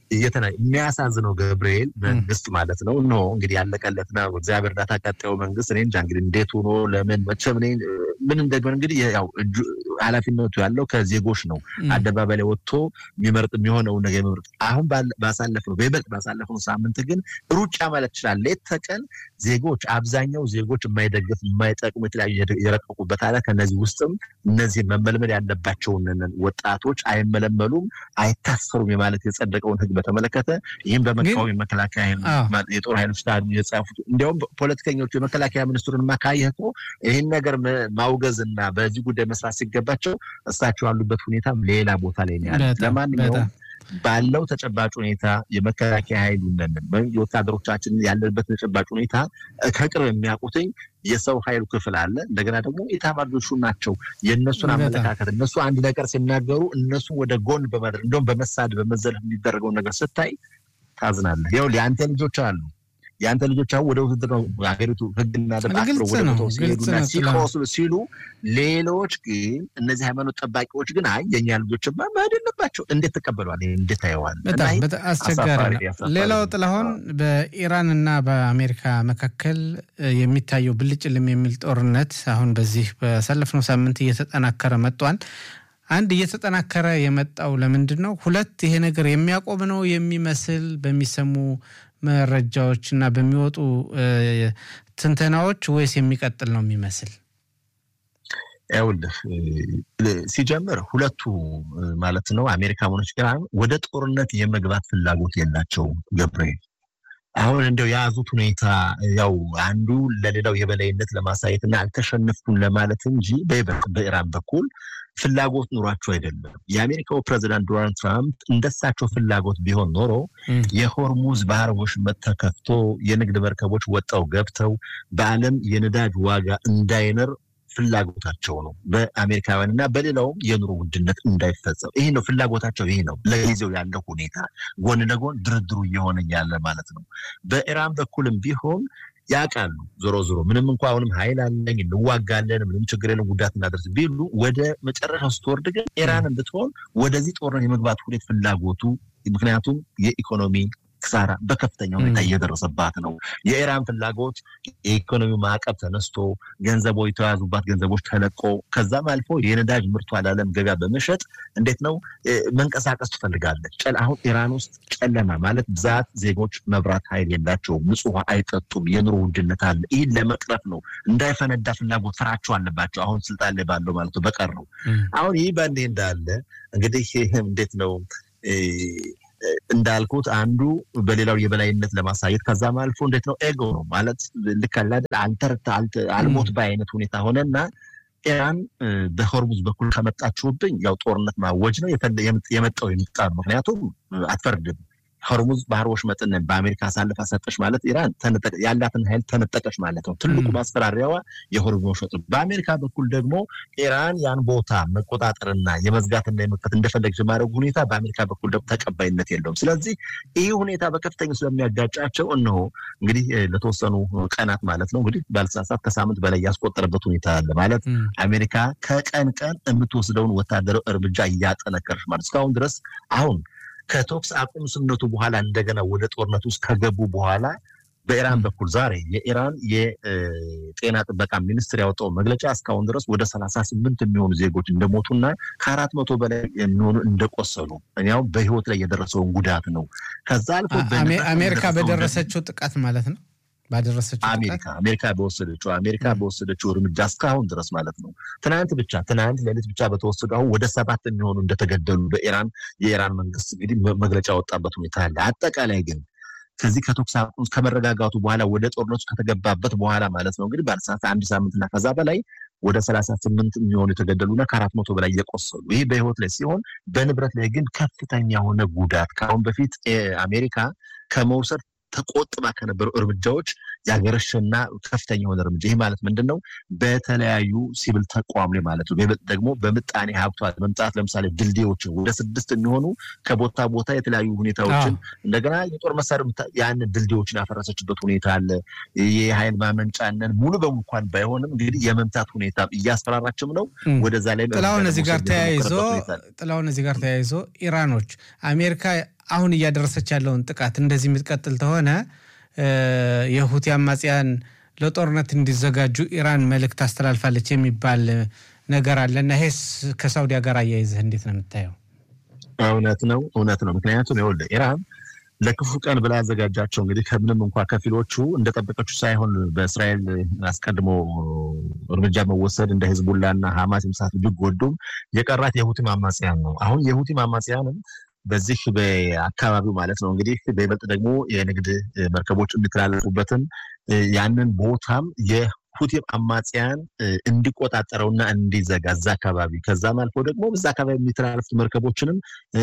Speaker 1: የሚያሳዝነው ገብርኤል መንግስት ማለት ነው እነሆ እንግዲህ ያለቀለት ነው። እግዚአብሔር እርዳታ ቀጣዩ መንግስት እኔ እንጃ እንግዲህ እንዴት ሆኖ ለምን መቼም እኔ ምን እንደግመን እንግዲህ ያው ኃላፊነቱ ያለው ከዜጎች ነው። አደባባይ ላይ ወጥቶ የሚመርጥ የሚሆነውን ነገር የሚመርጥ አሁን ባሳለፍነው በይበልጥ ባሳለፍነው ሳምንት ግን ሩጫ ማለት ይችላል። ሌት ተቀን ዜጎች አብዛኛው ዜጎች የማይደግፍ የማይጠቅሙ የተለያዩ የረቀቁበት አለ። ከነዚህ ውስጥም እነዚህ መመልመል ያለባቸውን ወጣቶች አይመለመሉም፣ አይታሰሩም የማለት የጸደቀውን ህግ በተመለከተ ይህም በመቃወም የመከላከያ የጦር ኃይሎች የጻፉት እንዲያውም ፖለቲከኞቹ የመከላከያ ሚኒስትሩን ማካየህ እኮ ይህን ነገር ማውገዝ እና በዚህ ጉዳይ መስራት ሲገባቸው እሳቸው ያሉበት ሁኔታ ሌላ ቦታ ላይ ነው ያሉት። ለማንኛውም ባለው ተጨባጭ ሁኔታ የመከላከያ ኃይሉ የወታደሮቻችን ያለንበት ተጨባጭ ሁኔታ ከቅርብ የሚያውቁትኝ የሰው ኃይሉ ክፍል አለ። እንደገና ደግሞ ኤታማዦር ሹም ናቸው። የእነሱን አመለካከት እነሱ አንድ ነገር ሲናገሩ እነሱ ወደ ጎን በማድረግ እንደውም በመሳድ በመዘለፍ የሚደረገውን ነገር ስታይ ታዝናለህ። ይኸው የአንተ ልጆች አሉ የአንተ ልጆች አሁን ወደ ውድድር ነው ሀገሪቱ ህግና ደንብ አክብረው ወደ ቦታው ሲሄዱና ሲቆስሉ ሲሉ፣ ሌሎች ግን እነዚህ ሃይማኖት ጠባቂዎች ግን አይ የኛ ልጆችማ መሄድ የለባቸው እንዴት ተቀበሏል? እንዴት ታየዋል?
Speaker 2: በጣም አስቸጋሪ ነው። ሌላው ጥላሁን በኢራን እና በአሜሪካ መካከል የሚታየው ብልጭልም የሚል ጦርነት አሁን በዚህ በሰለፍነው ሳምንት እየተጠናከረ መጥቷል። አንድ እየተጠናከረ የመጣው ለምንድን ነው? ሁለት ይሄ ነገር የሚያቆም ነው የሚመስል በሚሰሙ መረጃዎች እና በሚወጡ ትንተናዎች ወይስ የሚቀጥል ነው የሚመስል?
Speaker 1: ይኸውልህ ሲጀምር ሁለቱ ማለት ነው አሜሪካኖች ጋር ወደ ጦርነት የመግባት ፍላጎት የላቸውም። ገብርኤል አሁን እንደው የያዙት ሁኔታ ያው አንዱ ለሌላው የበላይነት ለማሳየት እና አልተሸነፍኩም ለማለት እንጂ በይበልጥ በኢራን በኩል ፍላጎት ኑሯቸው አይደለም። የአሜሪካው ፕሬዚዳንት ዶናልድ ትራምፕ እንደሳቸው ፍላጎት ቢሆን ኖሮ የሆርሙዝ ባህር ወሽመጥ ተከፍቶ የንግድ መርከቦች ወጣው ገብተው በዓለም የነዳጅ ዋጋ እንዳይነር ፍላጎታቸው ነው። በአሜሪካውያን እና በሌላውም የኑሮ ውድነት እንዳይፈጸም ይሄ ነው ፍላጎታቸው። ይሄ ነው ለጊዜው ያለው ሁኔታ። ጎን ለጎን ድርድሩ እየሆነ ያለ ማለት ነው። በኢራን በኩልም ቢሆን ያውቃሉ። ዞሮ ዞሮ ምንም እንኳ አሁንም ኃይል አለኝ እንዋጋለን፣ ምንም ችግር የለም ጉዳት እናደርስ ቢሉ ወደ መጨረሻው ስትወርድ ግን ኢራን ብትሆን ወደዚህ ጦርነት የመግባት ሁኔት ፍላጎቱ ምክንያቱም የኢኮኖሚ ክሳራ በከፍተኛ ሁኔታ እየደረሰባት ነው። የኢራን ፍላጎት የኢኮኖሚ ማዕቀብ ተነስቶ ገንዘቦች የተያዙባት ገንዘቦች ተለቆ ከዛም አልፎ የነዳጅ ምርቷ ለዓለም ገበያ በመሸጥ እንዴት ነው መንቀሳቀስ ትፈልጋለች። አሁን ኢራን ውስጥ ጨለማ ማለት ብዛት ዜጎች መብራት ኃይል የላቸውም፣ ንጹህ ውሃ አይጠጡም፣ የኑሮ ውድነት አለ። ይህን ለመቅረፍ ነው እንዳይፈነዳ ፍላጎት ፍራቸው አለባቸው። አሁን ስልጣን ላይ ባለው ማለት ነው በቀር ነው። አሁን ይህ በእንዲህ እንዳለ እንግዲህ እንዴት ነው እንዳልኩት አንዱ በሌላው የበላይነት ለማሳየት ከዛም አልፎ እንዴት ነው ኤጎ ነው ማለት ልክ አለ አይደል አልተርታ አልሞት ባይ አይነት ሁኔታ ሆነና ኢራን በሆርሙዝ በኩል ከመጣችሁብኝ ያው ጦርነት ማወጅ ነው የመጣው የምጣ ምክንያቱም አትፈርድም ሆርሙዝ ባህር ወሽመጥን በአሜሪካ አሳልፋ ሰጠች ማለት ኢራን ያላትን ኃይል ተነጠቀች ማለት ነው። ትልቁ ማስፈራሪያዋ የሆርሙዝ ወሽመጥ። በአሜሪካ በኩል ደግሞ ኢራን ያን ቦታ መቆጣጠርና የመዝጋትና የመክፈት እንደፈለገች የማድረጉ ሁኔታ በአሜሪካ በኩል ደግሞ ተቀባይነት የለውም። ስለዚህ ይህ ሁኔታ በከፍተኛ ስለሚያጋጫቸው እነሆ እንግዲህ ለተወሰኑ ቀናት ማለት ነው እንግዲህ ባልሳሳት ከሳምንት በላይ ያስቆጠረበት ሁኔታ አለ ማለት አሜሪካ ከቀን ቀን የምትወስደውን ወታደራዊ እርምጃ እያጠነከረች ማለት እስካሁን ድረስ አሁን ከተኩስ አቁም ስምምነቱ በኋላ እንደገና ወደ ጦርነት ውስጥ ከገቡ በኋላ በኢራን በኩል ዛሬ የኢራን የጤና ጥበቃ ሚኒስትር ያወጣው መግለጫ እስካሁን ድረስ ወደ ሰላሳ ስምንት የሚሆኑ ዜጎች እንደሞቱና ከአራት መቶ በላይ የሚሆኑ እንደቆሰሉ ያው በህይወት ላይ የደረሰውን ጉዳት ነው። ከዛ አልፎ
Speaker 2: አሜሪካ በደረሰችው ጥቃት ማለት ነው ባደረሰችው
Speaker 1: አሜሪካ አሜሪካ በወሰደችው አሜሪካ በወሰደችው እርምጃ እስካሁን ድረስ ማለት ነው። ትናንት ብቻ ትናንት ሌሊት ብቻ በተወሰዱ አሁን ወደ ሰባት የሚሆኑ እንደተገደሉ በኢራን የኢራን መንግስት እንግዲህ መግለጫ ወጣበት ሁኔታ አለ። አጠቃላይ ግን ከዚህ ከተኩስ አቁም ከመረጋጋቱ በኋላ ወደ ጦርነቱ ከተገባበት በኋላ ማለት ነው እንግዲህ በአንድ አንድ ሳምንትና ከዛ በላይ ወደ ሰላሳ ስምንት የሚሆኑ የተገደሉና ከአራት መቶ በላይ እየቆሰሉ ይህ በህይወት ላይ ሲሆን በንብረት ላይ ግን ከፍተኛ የሆነ ጉዳት ከአሁን በፊት አሜሪካ ከመውሰድ ተቆጥባ ከነበሩ እርምጃዎች ያገረሸና ከፍተኛ የሆነ እርምጃ ይህ ማለት ምንድን ነው? በተለያዩ ሲቪል ተቋም ላይ ማለት ነው ደግሞ በምጣኔ ሀብቷ መምጣት ለምሳሌ ድልድዮችን ወደ ስድስት የሚሆኑ ከቦታ ቦታ የተለያዩ ሁኔታዎችን እንደገና የጦር መሳሪያ ያን ድልድዮችን ያፈረሰችበት ሁኔታ አለ። የኃይል ማመንጫነን ሙሉ በሙሉ እንኳን ባይሆንም እንግዲህ የመምታት ሁኔታ እያስፈራራችም ነው። ወደዛ ላይ
Speaker 2: ጥላሁን እዚህ ጋር ተያይዞ ጥላሁን እዚህ ጋር ተያይዞ ኢራኖች አሜሪካ አሁን እያደረሰች ያለውን ጥቃት እንደዚህ የምትቀጥል ከሆነ የሁቲ አማጽያን ለጦርነት እንዲዘጋጁ ኢራን መልእክት አስተላልፋለች የሚባል ነገር አለና ይሄስ ከሳውዲ ጋር አያይዘህ እንዴት ነው የምታየው?
Speaker 1: እውነት ነው እውነት ነው። ምክንያቱም ይኸውልህ ኢራን ለክፉ ቀን ብላ ያዘጋጃቸው እንግዲህ ከምንም እንኳ ከፊሎቹ እንደጠበቀችው ሳይሆን በእስራኤል አስቀድሞ እርምጃ መወሰድ እንደ ህዝቡላና ሀማስ የመሳሰሉ ቢጎዱም የቀራት የሁቲም አማጽያን ነው። አሁን የሁቲም አማጽያንም በዚህ በአካባቢው ማለት ነው እንግዲህ በይበልጥ ደግሞ የንግድ መርከቦች የሚተላለፉበትን ያንን ቦታም የሁቲም አማጽያን እንዲቆጣጠረውና እንዲዘጋ እዛ አካባቢ ከዛም አልፎ ደግሞ በዛ አካባቢ የሚተላለፉት መርከቦችንም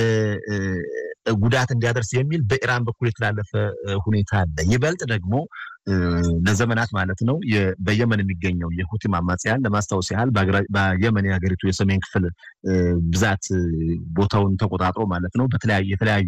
Speaker 1: ጉዳት እንዲያደርስ የሚል በኢራን በኩል የተላለፈ ሁኔታ አለ። ይበልጥ ደግሞ ለዘመናት ማለት ነው በየመን የሚገኘው የሁቲም አማጽያን ለማስታወስ ያህል በየመን የሀገሪቱ የሰሜን ክፍል ብዛት ቦታውን ተቆጣጥሮ ማለት ነው በተለያዩ የተለያዩ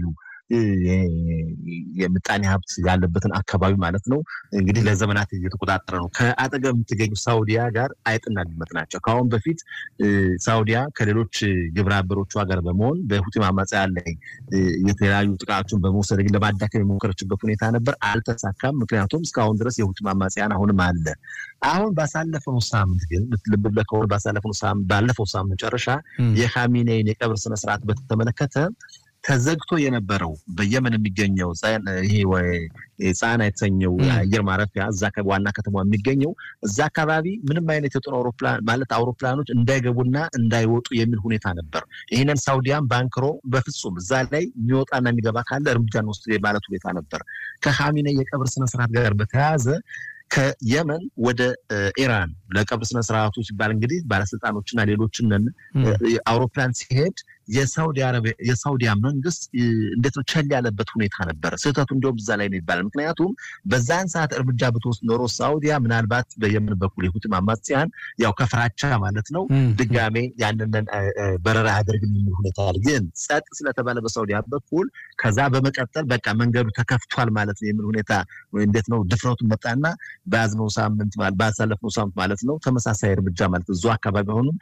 Speaker 1: የምጣኔ ሀብት ያለበትን አካባቢ ማለት ነው እንግዲህ ለዘመናት እየተቆጣጠረ ነው። ከአጠገብ የምትገኙ ሳውዲያ ጋር አይጥና ድመት ናቸው። ከአሁን በፊት ሳውዲያ ከሌሎች ግብረ አበሮቿ ጋር በመሆን በሁቲም አማጽያን ላይ የተለያዩ ጥቃቶችን በመውሰድ ግን ለማዳከም የሞከረችበት ሁኔታ ነበር፣ አልተሳካም። ምክንያቱም እስካሁን ድረስ የሁቲም አማጽያን አሁንም አለ። አሁን ባሳለፈው ሳምንት ግን ልብ ብለህ ከሆነ ባለፈው ሳምንት መጨረሻ የኻሜኔይን የቀብር ስነስርዓት በተመለከተ ተዘግቶ የነበረው በየመን የሚገኘው ይሄ ጻና የተሰኘው አየር ማረፊያ እዛ ዋና ከተማ የሚገኘው እዛ አካባቢ ምንም አይነት የጦር አውሮፕላን ማለት አውሮፕላኖች እንዳይገቡና እንዳይወጡ የሚል ሁኔታ ነበር። ይህንን ሳውዲያን ባንክሮ በፍጹም እዛ ላይ የሚወጣና የሚገባ ካለ እርምጃ እንወስድ ማለት ሁኔታ ነበር። ከኻሜኔይ የቀብር ስነስርዓት ጋር በተያያዘ ከየመን ወደ ኢራን ለቀብር ስነስርዓቱ ሲባል እንግዲህ ባለስልጣኖችና ሌሎችን አውሮፕላን ሲሄድ የሳውዲያ መንግስት እንዴት ነው ቸል ያለበት ሁኔታ ነበረ። ስህተቱ እንዲሁም እዛ ላይ ነው ይባላል። ምክንያቱም በዛን ሰዓት እርምጃ ብትወስድ ኖሮ ሳውዲያ ምናልባት በየመን በኩል የሁቲ አማጽያን ያው ከፍራቻ ማለት ነው ድጋሜ ያንን በረራ ያደርግን የሚል ሁኔታ አለ። ግን ጸጥ ስለተባለ በሳውዲያ በኩል ከዛ በመቀጠል በቃ መንገዱ ተከፍቷል ማለት ነው የሚል ሁኔታ እንዴት ነው ድፍረቱን መጣና በያዝነው ሳምንት ባሳለፍነው ሳምንት ማለት ነው ተመሳሳይ እርምጃ ማለት እዙ አካባቢ ሆኑም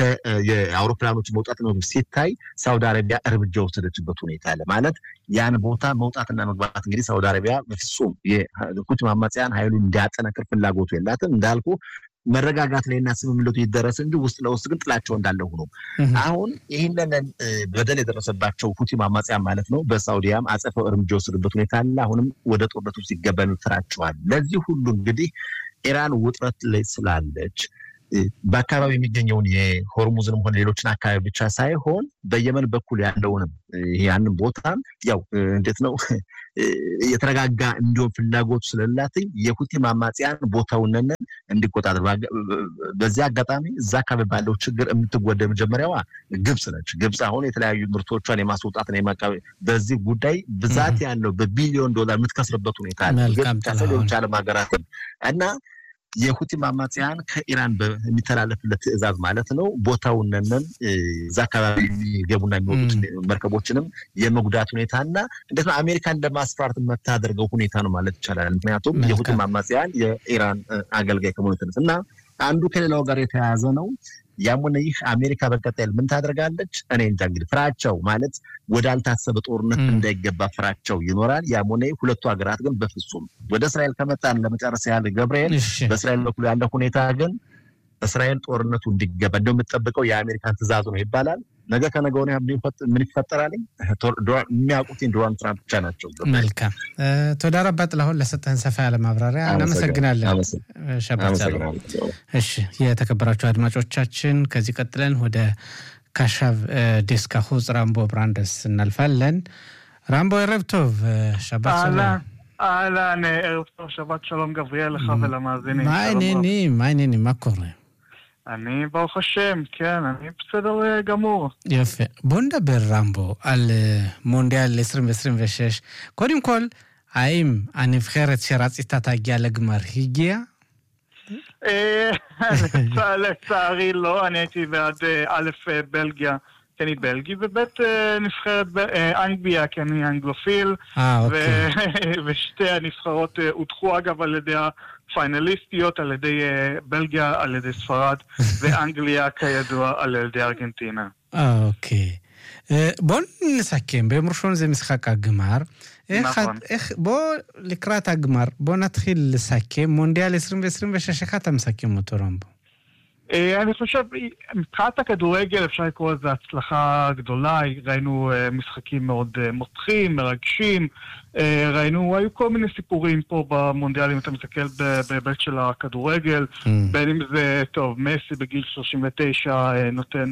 Speaker 1: የአውሮፕላኖች መውጣት ነው ሲታይ ሳውዲ አረቢያ እርምጃ ወሰደችበት ሁኔታ አለ ማለት ያን ቦታ መውጣትና መግባት እንግዲህ ሳውዲ አረቢያ በፍጹም የሁቲ አማጽያን ኃይሉን እንዲያጠነክር ፍላጎቱ የላትም እንዳልኩ መረጋጋት ላይና ስምምነቱ ይደረስ እንጂ ውስጥ ለውስጥ ግን ጥላቸው እንዳለ ሆኖ አሁን ይህንን በደል የደረሰባቸው ሁቲ አማጽያን ማለት ነው በሳውዲያም አጸፈው እርምጃ ወሰዱበት ሁኔታ አለ። አሁንም ወደ ጦርነቱ ሲገባ ይፈራቸዋል። ለዚህ ሁሉ እንግዲህ ኢራን ውጥረት ላይ ስላለች በአካባቢ የሚገኘውን የሆርሙዝንም ሆነ ሌሎችን አካባቢ ብቻ ሳይሆን በየመን በኩል ያለውንም ያንን ቦታም ያው እንዴት ነው የተረጋጋ እንዲሆን ፍላጎቱ ስለላትኝ የሁቲ አማጽያን ቦታውንን እንዲቆጣጠር በዚህ አጋጣሚ እዛ አካባቢ ባለው ችግር የምትጎዳ መጀመሪያዋ ግብጽ ነች። ግብጽ አሁን የተለያዩ ምርቶቿን የማስወጣት በዚህ ጉዳይ ብዛት ያለው በቢሊዮን ዶላር የምትከስርበት ሁኔታ ሌሎች ዓለም ሀገራትን እና የሁቲ አማጽያን ከኢራን በሚተላለፍለት ትዕዛዝ ማለት ነው ቦታውነንን እዛ አካባቢ የሚገቡና የሚወጡት መርከቦችንም የመጉዳት ሁኔታ እና እንዴት ነው አሜሪካን ለማስፈራራት የምታደርገው ሁኔታ ነው ማለት ይቻላል። ምክንያቱም የሁቲ አማጽያን የኢራን አገልጋይ ከመሆኑ የተነሳ እና አንዱ ከሌላው ጋር የተያያዘ ነው። ያም ሆነ ይህ አሜሪካ በቀጣይ ምን ታደርጋለች? እኔ እንጃ። እንግዲህ ፍራቸው ማለት ወዳልታሰበ ጦርነት እንዳይገባ ፍራቸው ይኖራል። ያም ሆነ ሁለቱ ሀገራት ግን በፍጹም ወደ እስራኤል ከመጣን ለመጨረስ ያህል ገብርኤል፣ በእስራኤል በኩል ያለ ሁኔታ ግን እስራኤል ጦርነቱ እንዲገባ እንደው የምጠብቀው የአሜሪካን ትዕዛዝ ነው ይባላል። ነገ ከነገ ወዲያ ምን ይፈጠራል? የሚያውቁትን ዶናልድ ትራምፕ ብቻ ናቸው።
Speaker 2: መልካም ቶዳ ረባ ጥላሁን ለሰጠህን ሰፋ ያለ ማብራሪያ እናመሰግናለን። ሸባት እሺ፣ የተከበራችሁ አድማጮቻችን ከዚህ ቀጥለን ወደ ካሻቭ ዴስካ ሁጽ ራምቦ ብራንደስ እናልፋለን። ራምቦ ערב טוב, שבת שלום.
Speaker 3: אהלן, ערב טוב, שבת שלום גבריאל, לך ולמאזינים.
Speaker 2: מה העניינים? מה העניינים? מה קורה?
Speaker 3: אני ברוך השם, כן, אני בסדר גמור.
Speaker 2: יפה. בוא נדבר, רמבו, על מונדיאל 2026. קודם כל, האם הנבחרת שרצית תגיע לגמר הגיעה?
Speaker 3: לצערי לא, אני הייתי בעד א', בלגיה. כי אני בלגי, וב' נבחרת אנגליה, כי אני אנגלופיל.
Speaker 2: אה, אוקיי.
Speaker 3: ושתי הנבחרות הודחו אגב על ידי הפיינליסטיות, על ידי בלגיה, על ידי ספרד, ואנגליה כידוע על ידי ארגנטינה.
Speaker 2: אה, אוקיי. בואו נסכם, ביום ראשון זה משחק הגמר. איך,
Speaker 3: נכון.
Speaker 2: איך, בוא לקראת הגמר, בוא נתחיל לסכם. מונדיאל 2026, איך אתה מסכם אותו, רמבו?
Speaker 3: אני חושב, מבחינת הכדורגל אפשר לקרוא לזה הצלחה גדולה, ראינו משחקים מאוד מותחים, מרגשים, ראינו, היו כל מיני סיפורים פה במונדיאל, אם אתה מסתכל בהיבט של הכדורגל,
Speaker 2: Mm.
Speaker 3: בין אם זה, טוב, מסי בגיל 39 נותן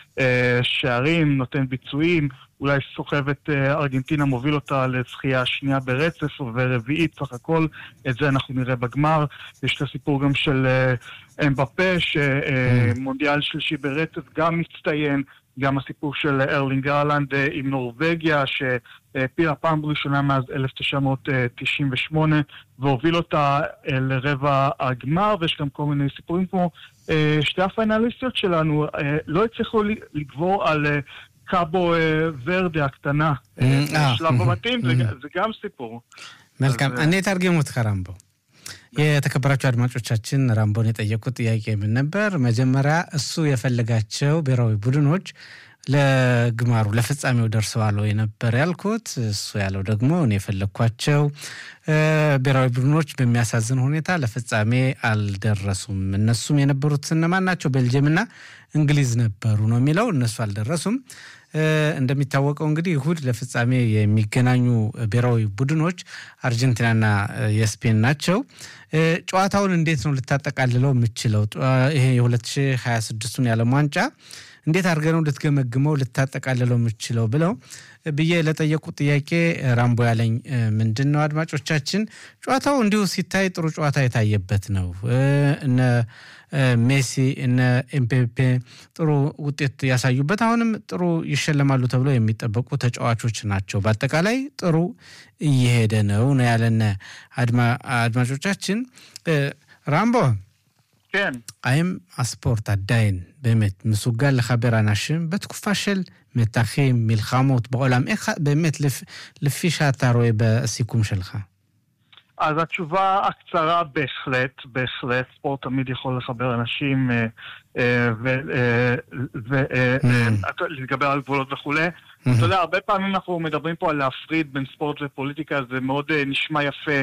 Speaker 3: שערים, נותן ביצועים, אולי סוחב את ארגנטינה, מוביל אותה לזכייה שנייה ברצף ורביעית סך הכל, את זה אנחנו נראה בגמר. יש את הסיפור גם של אמבפה, שמונדיאל שלישי ברצף גם מצטיין. גם הסיפור של ארלינג ארלנד עם נורבגיה, שהעפילה פעם ראשונה מאז 1998, והוביל אותה לרבע הגמר, ויש גם כל מיני סיפורים כמו שתי הפיינליסטיות שלנו, לא הצליחו לגבור על קאבו ורדה הקטנה, בשלב המתאים, זה גם סיפור.
Speaker 2: መልካም እኔ ታርጌሙት ከራምቦ የተከበራቸው አድማጮቻችን ራምቦን የጠየቁት ጥያቄ ምን ነበር? መጀመሪያ እሱ የፈለጋቸው ብሔራዊ ቡድኖች ለግማሩ ለፍጻሜው ደርሰዋል ወይ ነበር ያልኩት። እሱ ያለው ደግሞ እኔ የፈለግኳቸው ብሔራዊ ቡድኖች በሚያሳዝን ሁኔታ ለፍጻሜ አልደረሱም። እነሱም የነበሩት እነማን ናቸው? ቤልጅየምና እንግሊዝ ነበሩ ነው የሚለው። እነሱ አልደረሱም። እንደሚታወቀው እንግዲህ እሁድ ለፍጻሜ የሚገናኙ ብሔራዊ ቡድኖች አርጀንቲናና የስፔን ናቸው። ጨዋታውን እንዴት ነው ልታጠቃልለው የምችለው? ይሄ የ2026ቱን የዓለም ዋንጫ እንዴት አድርገህ ነው ልትገመግመው ልታጠቃልለው የምችለው ብለው ብዬ ለጠየቁት ጥያቄ ራምቦ ያለኝ ምንድን ነው አድማጮቻችን፣ ጨዋታው እንዲሁ ሲታይ ጥሩ ጨዋታ የታየበት ነው። እነ ሜሲ እነ ኤምፔፔ ጥሩ ውጤት ያሳዩበት አሁንም ጥሩ ይሸለማሉ ተብሎ የሚጠበቁ ተጫዋቾች ናቸው። በአጠቃላይ ጥሩ እየሄደ ነው ነው ያለን አድማጮቻችን። ራምቦ
Speaker 3: כן.
Speaker 2: האם הספורט עדיין באמת מסוגל לחבר אנשים בתקופה של מתחים, מלחמות בעולם? איך באמת, לפ, לפי שאתה רואה בסיכום שלך?
Speaker 3: אז התשובה הקצרה, בהחלט, בהחלט, ספורט תמיד יכול לחבר אנשים ולהתגבר על גבולות וכולי. אתה יודע, הרבה פעמים אנחנו מדברים פה על להפריד בין ספורט ופוליטיקה, זה מאוד נשמע יפה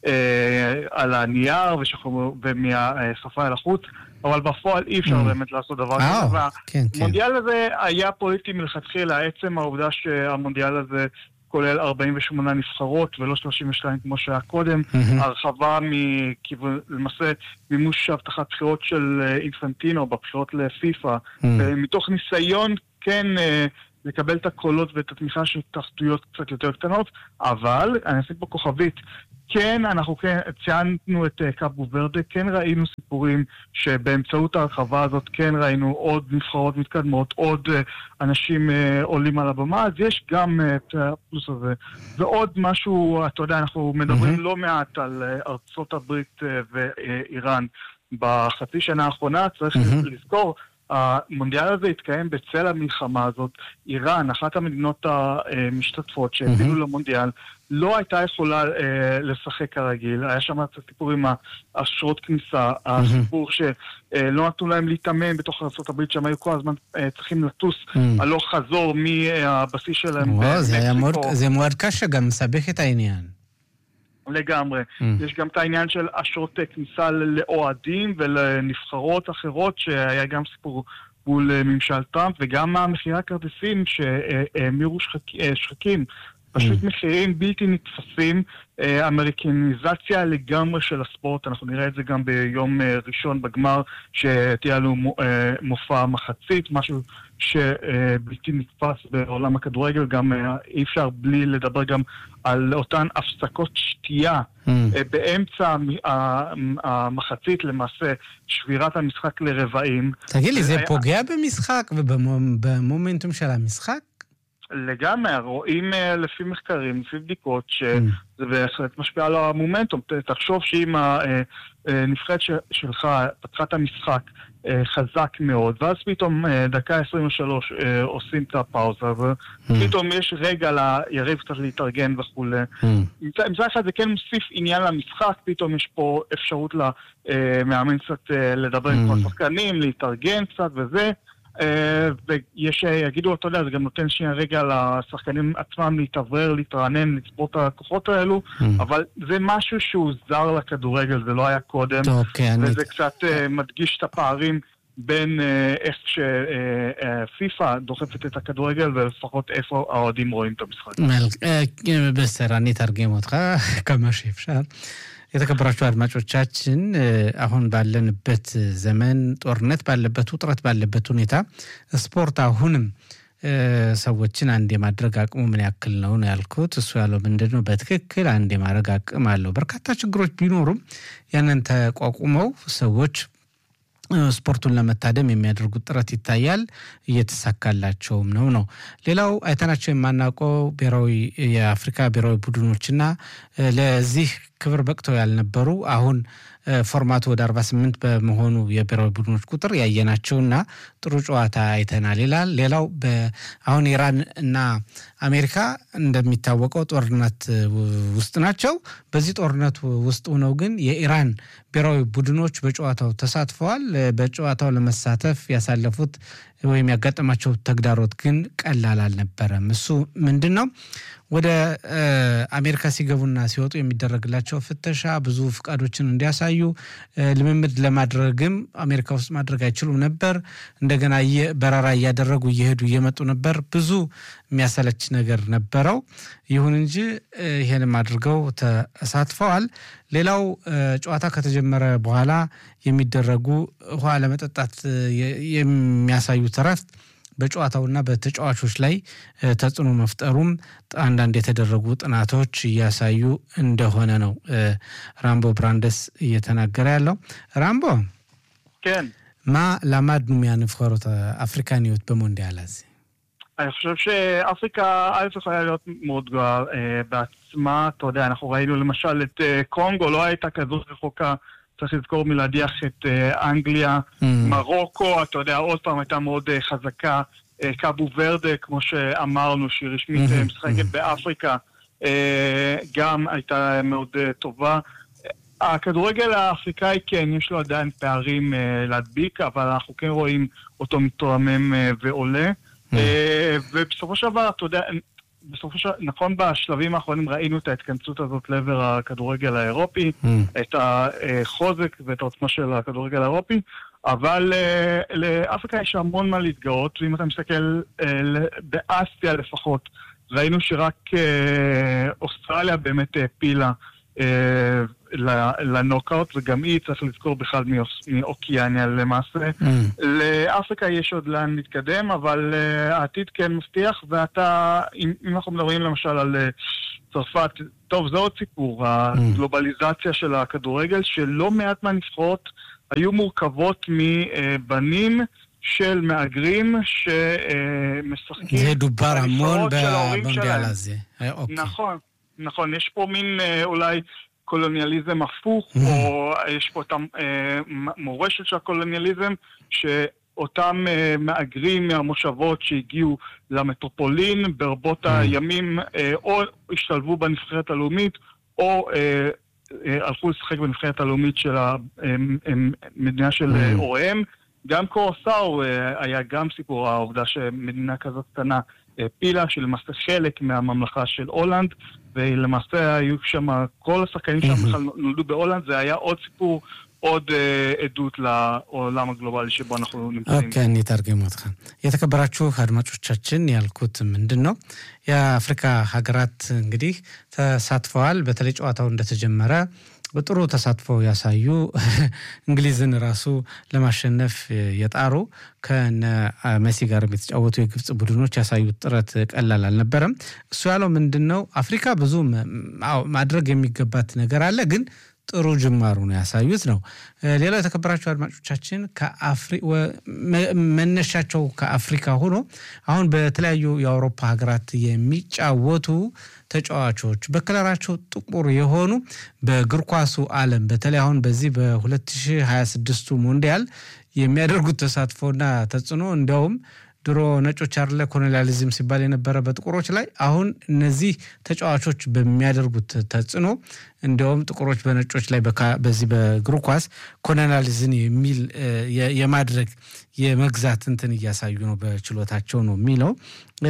Speaker 3: על הנייר ומהשפה אל החוץ, אבל בפועל אי אפשר באמת לעשות דבר כזה. והמונדיאל הזה היה פוליטי מלכתחילה, עצם העובדה שהמונדיאל הזה... כולל 48 נבחרות ולא 32 כמו שהיה קודם, הרחבה מכיוון, למעשה מימוש הבטחת בחירות של אינפנטינו בבחירות לפיפ"א, מתוך ניסיון כן לקבל את הקולות ואת התמיכה של תחתויות קצת יותר קטנות, אבל, אני אשים פה כוכבית, כן, אנחנו כן ציינו את קאבו ורדה, כן ראינו סיפורים שבאמצעות ההרחבה הזאת כן ראינו עוד נבחרות מתקדמות, עוד אנשים עולים על הבמה, אז יש גם את הפלוס הזה. ועוד משהו, אתה יודע, אנחנו מדברים mm-hmm. לא מעט על ארצות הברית ואיראן בחצי שנה האחרונה, צריך mm-hmm. לזכור. המונדיאל הזה התקיים בצל המלחמה הזאת. איראן, אחת המדינות המשתתפות שהבילו mm-hmm. למונדיאל, לא הייתה יכולה אה, לשחק כרגיל. היה שם את הסיפור עם האשרות כניסה, mm-hmm. הסיפור שלא נתנו להם להתאמן בתוך ארה"ב, שהם היו כל הזמן אה, צריכים לטוס mm-hmm. הלוך חזור מהבסיס שלהם.
Speaker 2: וואו, זה, מאוד, זה מאוד קשה, גם מסבך את העניין.
Speaker 3: לגמרי. Mm. יש גם את העניין של אשרות כניסה לאוהדים ולנבחרות אחרות, שהיה גם סיפור מול ממשל טראמפ, וגם המכירת כרטיסים שהמירו שחק... שחקים. פשוט mm. מחירים בלתי נתפסים, אה, אמריקניזציה לגמרי של הספורט, אנחנו נראה את זה גם ביום אה, ראשון בגמר, שתהיה לנו אה, מופע מחצית, משהו שבלתי נתפס בעולם הכדורגל, גם אה, אי אפשר בלי לדבר גם על אותן הפסקות שתייה
Speaker 2: Mm.
Speaker 3: אה, באמצע המ- ה- המחצית, למעשה שבירת המשחק לרבעים.
Speaker 2: תגיד לי, זה
Speaker 3: היה-
Speaker 2: פוגע במשחק ובמומנטום של המשחק?
Speaker 3: לגמרי, רואים אה, לפי מחקרים, לפי בדיקות,
Speaker 2: Mm.
Speaker 3: שזה בהחלט משפיע על המומנטום. ת- תחשוב שאם הנבחרת ש- שלך פתחה את המשחק אה, חזק מאוד, ואז פתאום אה, דקה 23 אה, עושים את הפאוזה, ופתאום יש רגע ליריב קצת להתארגן וכולי.
Speaker 2: Mm.
Speaker 3: מצד מצד אחד זה כן מוסיף עניין למשחק, פתאום יש פה אפשרות למאמן קצת אה, לדבר עם
Speaker 2: Mm.
Speaker 3: כל השחקנים, להתארגן קצת וזה. אה, ויש שיגידו, אתה יודע, זה גם נותן שנייה רגע לשחקנים עצמם להתאוורר, להתרענן, לצפות את הכוחות האלו,
Speaker 2: Mm.
Speaker 3: אבל זה משהו שהוא זר לכדורגל, זה לא היה קודם,
Speaker 2: טוב, אוקיי, אני...
Speaker 3: וזה קצת אה, מדגיש את הפערים בין אה, איך שפיפ"א דוחפת את הכדורגל, ולפחות איפה האוהדים רואים את המשחק.
Speaker 2: መልክ- እ፣ בסדר אני אתרגם אותך כמה שאפשר። የተከበራችሁ አድማጮቻችን እ፣ አሁን ባለንበት ዘመን ጦርነት ባለበት ውጥረት ባለበት ሁኔታ ስፖርት አሁንም እ፣ ሰዎችን አንድ የማድረግ አቅሙ ምን ያክል ነው ነው ያልኩት። እሱ ያለው ምንድን ነው? በትክክል አንድ የማድረግ አቅም አለው። በርካታ ችግሮች ቢኖሩም ያንን ተቋቁመው ሰዎች እ፣ ስፖርቱን ለመታደም የሚያደርጉት ጥረት ይታያል። እየተሳካላቸውም ነው ነው። ሌላው አይተናቸው የማናውቀው ብሔራዊ የአፍሪካ ብሔራዊ ቡድኖችና እ፣ ለዚህ ክብር በቅተው ያልነበሩ አሁን እ፣ ፎርማቱ ወደ 48 በመሆኑ የብሔራዊ ቡድኖች ቁጥር ያየናቸውና ጥሩ ጨዋታ አይተናል ይላል። ሌላው በ- አሁን ኢራን እና አሜሪካ እንደሚታወቀው ጦርነት እ, ውስጥ ናቸው። በዚህ ጦርነት ውስጥ ሆነው ግን የኢራን ብሔራዊ ቡድኖች በጨዋታው ተሳትፈዋል። እ፣ በጨዋታው ለመሳተፍ ያሳለፉት ወይም ያጋጠማቸው ተግዳሮት ግን ቀላል አልነበረም። እሱ ምንድን ነው? ወደ እ፣ አሜሪካ ሲገቡና ሲወጡ የሚደረግላቸው ፍተሻ ብዙ ፍቃዶችን እንዲያሳዩ እ፣ ልምምድ ለማድረግም አሜሪካ ውስጥ ማድረግ አይችሉም ነበር። እንደገና እየ- በረራ እያደረጉ እየሄዱ እየመጡ ነበር። ብዙ የሚያሰለች ነገር ነበረው። ይሁን እንጂ እ፣ ይሄንም አድርገው ተሳትፈዋል። ሌላው እ፣ ጨዋታ ከተጀመረ በኋላ የሚደረጉ ውሃ ለመጠጣት እ፣ የ- የሚያሳዩት እረፍት በጨዋታውና በተጫዋቾች ላይ ተጽዕኖ መፍጠሩም አንዳንድ የተደረጉ ጥናቶች እያሳዩ እንደሆነ ነው ራምቦ ብራንደስ እየተናገረ ያለው። ራምቦ
Speaker 3: כן.
Speaker 2: מה למדנו מהנבחרות האפריקניות במונדיאל הזה?
Speaker 3: אני חושב שאפריקה, א' יכולה להיות מאוד גדולה אה, בעצמה, אתה יודע, אנחנו ראינו למשל את אה, קונגו, לא הייתה כזאת רחוקה, צריך לזכור מלהדיח את אה, אנגליה,
Speaker 2: Mm.
Speaker 3: מרוקו, אתה יודע, עוד פעם הייתה מאוד אה, חזקה, אה, קאבו ורדה, כמו שאמרנו, שהיא רשמית אה,
Speaker 2: Mhm,
Speaker 3: משחקת
Speaker 2: mhm.
Speaker 3: באפריקה, אה, גם הייתה מאוד אה, טובה. הכדורגל האפריקאי כן, יש לו עדיין פערים אה, להדביק, אבל אנחנו כן רואים אותו מתרומם אה, ועולה. אה, ובסופו של דבר, אתה יודע, בסופו של נכון בשלבים האחרונים ראינו את ההתכנסות הזאת לעבר הכדורגל האירופי,
Speaker 2: Mm.
Speaker 3: את החוזק ואת העוצמה של הכדורגל האירופי, אבל אה, לאפריקה יש המון מה להתגאות, ואם אתה מסתכל אה, ל- באסיה לפחות, ראינו שרק אה, אוסטרליה באמת העפילה אה, ל- לנוקאוט, וגם היא, צריך לזכור בכלל מאוס- מאוקיאניה למעשה.
Speaker 2: Mm.
Speaker 3: לאפריקה יש עוד לאן להתקדם, אבל uh, העתיד כן מבטיח, ואתה, אם, אם אנחנו מדברים למשל על uh, צרפת, טוב, זה עוד סיפור, הגלובליזציה של הכדורגל, שלא מעט מהנבחרות היו מורכבות מבנים של מהגרים שמשחקים...
Speaker 2: זה דובר המון
Speaker 3: בנבחרות של ההורים
Speaker 2: במונדיאל
Speaker 3: שלהם.
Speaker 2: הזה. אה, אוקיי.
Speaker 3: נכון, נכון. יש פה מין אה, אולי קולוניאליזם הפוך,
Speaker 2: Mhm.
Speaker 3: או יש פה את המורשת של הקולוניאליזם, שאותם אה, מהגרים מהמושבות שהגיעו למטרופולין ברבות
Speaker 2: Mhm.
Speaker 3: הימים, אה, או השתלבו בנבחרת הלאומית, או אה, אה, הלכו לשחק בנבחרת הלאומית של המדינה של אה,
Speaker 2: Mhm.
Speaker 3: הוריהם. גם קורסאו אה, היה גם סיפור העובדה שמדינה כזאת קטנה העפילה, שלמעשה חלק מהממלכה של הולנד, ולמעשה היו שם, כל השחקנים שם
Speaker 2: Mhm.
Speaker 3: בכלל נולדו בהולנד, זה היה עוד סיפור, עוד אה, עדות לעולם הגלובלי שבו אנחנו נמצאים.
Speaker 2: ኦኬ እንተርጉም ወትኸ የተከበራችሁ አድማጮቻችን ያልኩት ምንድን ነው የአፍሪካ ሀገራት እንግዲህ ተሳትፈዋል። በተለይ ጨዋታው እንደተጀመረ በጥሩ ተሳትፎ ያሳዩ እንግሊዝን ራሱ ለማሸነፍ የጣሩ ከነ መሲ ጋር የተጫወቱ የግብፅ ቡድኖች ያሳዩት ጥረት ቀላል አልነበረም። እሱ ያለው ምንድን ነው አፍሪካ ብዙ ም- አዎ ማድረግ የሚገባት ነገር አለ ግን ጥሩ ጅማሩ ነው ያሳዩት ነው። እ፣ ሌላው የተከበራቸው አድማጮቻችን ከአፍሪ- ወ- መ- መነሻቸው ከአፍሪካ ሆኖ አሁን በተለያዩ የአውሮፓ ሀገራት የሚጫወቱ ተጫዋቾች በከለራቸው ጥቁር የሆኑ በእግር ኳሱ ዓለም በተለይ አሁን በዚህ በ2026ቱ ሞንዲያል የሚያደርጉት ተሳትፎና ተጽዕኖ እንዲያውም ድሮ ነጮች አለ ኮሎኒያሊዝም ሲባል የነበረ በጥቁሮች ላይ አሁን እነዚህ ተጫዋቾች በሚያደርጉት ተጽዕኖ እንዲያውም ጥቁሮች በነጮች ላይ በካ- በዚህ በእግር ኳስ ኮሎኒያሊዝም የሚል እ፣ የ- የማድረግ የመግዛት እንትን እያሳዩ ነው በችሎታቸው ነው የሚለው እ፣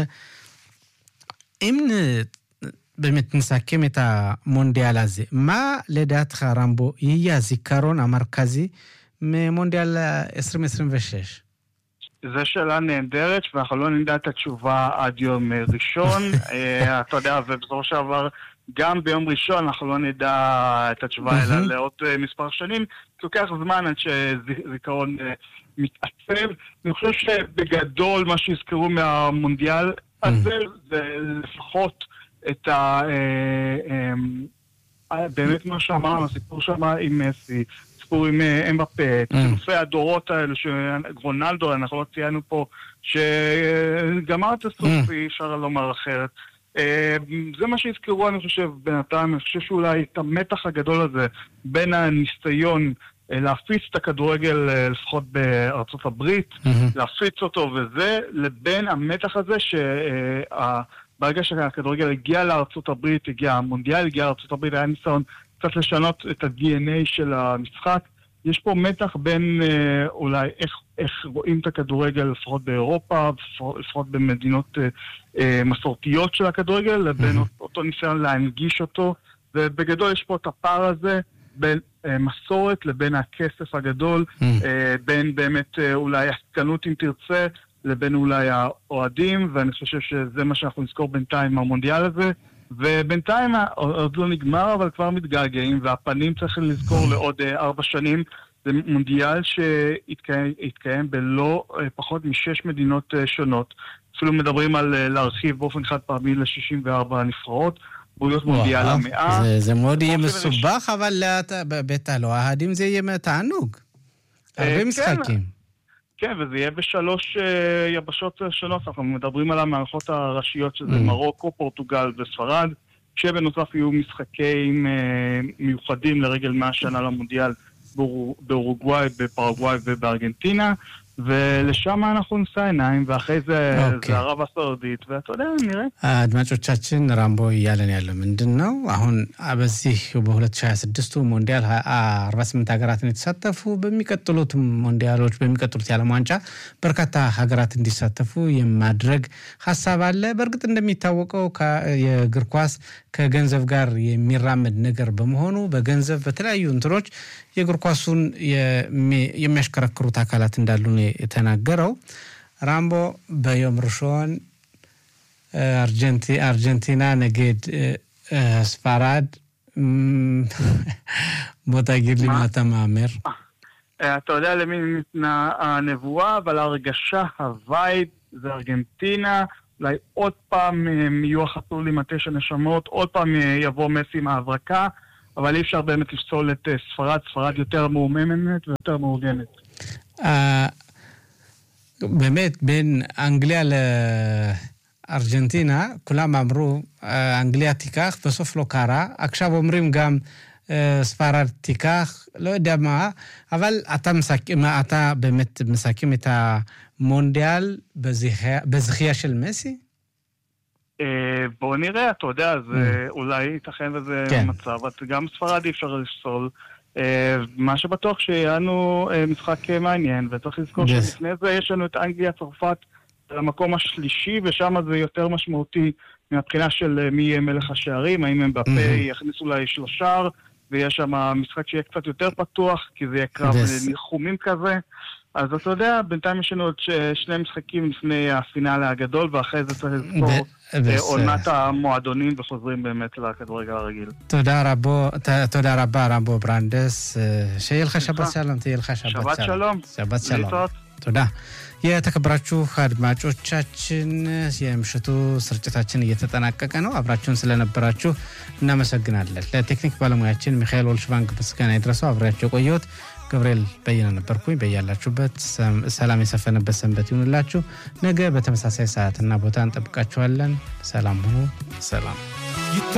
Speaker 2: אם באמת נסכם את המונדיאל הזה, מה לדעתך רמבו יהיה הזיכרון המרכזי ממונדיאל 2026?
Speaker 3: זו שאלה נהדרת, ואנחנו לא נדע את התשובה עד יום אה, ראשון. אה, אתה יודע, ובסופו של דבר, גם ביום ראשון אנחנו לא נדע את התשובה,
Speaker 2: מהמם.
Speaker 3: אלא לעוד אה, מספר שנים. כי לוקח זמן עד שזיכרון אה, מתעצב. אני חושב שבגדול, מה שיזכרו מהמונדיאל הזה, זה לפחות את ה... אה, אה, באמת מה שאמרנו, הסיפור שם עם מסי, סיפור עם אה, אמבפה, את
Speaker 2: Mm.
Speaker 3: חילופי הדורות האלה, שרונלדו, אנחנו לא ציינו פה, שגמר את הסוף,
Speaker 2: Mm.
Speaker 3: אי אפשר לומר אחרת. אה, זה מה שיזכרו, אני חושב, בינתיים. אני חושב שאולי את המתח הגדול הזה בין הניסיון אה, להפיץ את הכדורגל, אה, לפחות בארצות הברית, להפיץ אותו וזה, לבין המתח הזה שברגע שהכדורגל הגיע לארצות הברית, הגיע המונדיאל, הגיע לארצות הברית, היה ניסיון קצת לשנות את ה-DNA של המשחק. יש פה מתח בין אה, אולי איך, איך רואים את הכדורגל, לפחות באירופה, לפחות- לפחות במדינות אה, אה, מסורתיות של הכדורגל, לבין
Speaker 2: Mhm.
Speaker 3: אותו ניסיון להנגיש אותו. ובגדול יש פה את הפער הזה בין אה, מסורת לבין הכסף הגדול, אה, בין באמת אה, אולי עסקנות אם תרצה, לבין אולי האוהדים, ואני חושב שזה מה שאנחנו נזכור בינתיים מהמונדיאל הזה. ובינתיים ה- עוד לא נגמר, אבל כבר מתגעגעים, והפנים צריך לזכור לעוד אה, ארבע שנים. זה מונדיאל שהתקיים בלא פחות משש מדינות שונות. אפילו מדברים על להרחיב באופן חד פעמי ל-64 נבחרות. להיות מונדיאל המאה.
Speaker 2: זה, זה מאוד יהיה מסובך, אבל בית הלא אוהדים זה יהיה תענוג. הרבה משחקים.
Speaker 3: כן, וזה יהיה בשלוש יבשות שונות. אנחנו מדברים על המערכות הראשיות, שזה מרוקו, פורטוגל וספרד, שבנוסף יהיו משחקים מיוחדים לרגל 100 שנה למונדיאל באורוגוואי, בפרגוואי ובארגנטינה. ולשם אנחנו נשא עיניים, ואחרי זה okay. זה ערב הסעודית, ואתה יודע, נראה.
Speaker 2: አድማጮቻችን ራምቦ እያለን ያለው ምንድን ነው? አሁን በዚህ በ2026 ሞንዲያል 48 ሀገራትን የተሳተፉ በሚቀጥሉት ሞንዲያሎች በሚቀጥሉት የዓለም ዋንጫ በርካታ ሀገራት እንዲሳተፉ የማድረግ ሀሳብ አለ። በእርግጥ እንደሚታወቀው የእግር ኳስ ከገንዘብ ጋር የሚራመድ ነገር በመሆኑ በገንዘብ በተለያዩ እንትኖች የእግር ኳሱን የሚያሽከረክሩት አካላት እንዳሉ ነው የተናገረው። ራምቦ በዮም ርሾን አርጀንቲና ነጌድ ספרד, בוא תגיד לי מה אתה מהמר.
Speaker 3: אתה יודע למי ניתנה הנבואה, אבל ההרגשה, הווייב, זה ארגנטינה. אולי עוד פעם יהיו החתולים התשע נשמות, עוד פעם יבוא מסי עם ההברקה, אבל אי אפשר באמת לפסול את ספרד, ספרד יותר מעוממת ויותר מאורגנת.
Speaker 2: באמת, בין אנגליה לארגנטינה, כולם אמרו, אנגליה תיקח, בסוף לא קרה. עכשיו אומרים גם, ספרד תיקח, לא יודע מה, אבל אתה, מסכם, אתה באמת מסכם את המונדיאל בזכייה של מסי?
Speaker 3: בוא נראה, אתה יודע, זה אולי ייתכן וזה מצב, גם ספרד אי אפשר לפסול. מה שבטוח שיהיה לנו משחק מעניין, וצריך לזכור שלפני זה יש לנו את אנגליה, צרפת, למקום השלישי, ושם זה יותר משמעותי מהבחינה של מי יהיה מלך השערים, האם הם בפה יכניסו לשלושה, ויש שם משחק שיהיה קצת יותר פתוח, כי זה יהיה קרב ניחומים כזה. אז אתה יודע, בינתיים יש לנו עוד שני משחקים לפני הפינאלה הגדול, ואחרי זה צריך לזכור עונת המועדונים וחוזרים באמת לכדורגל הרגיל.
Speaker 2: תודה רבה, רמבו ברנדס. שיהיה לך שבת שלום, תהיה לך שבת שלום.
Speaker 3: שבת שלום.
Speaker 2: שבת שלום. תודה. የተከበራችሁ አድማጮቻችን የምሽቱ ስርጭታችን እየተጠናቀቀ ነው። አብራችሁን ስለነበራችሁ እናመሰግናለን። ለቴክኒክ ባለሙያችን ሚካኤል ኦልሽባንክ ምስጋና ይድረሰው። አብሬያቸው የቆየሁት ገብርኤል በየነ ነበርኩኝ። በያላችሁበት ሰላም የሰፈነበት ሰንበት ይሁንላችሁ። ነገ በተመሳሳይ ሰዓትና ቦታ እንጠብቃችኋለን። ሰላም ሁኑ። ሰላም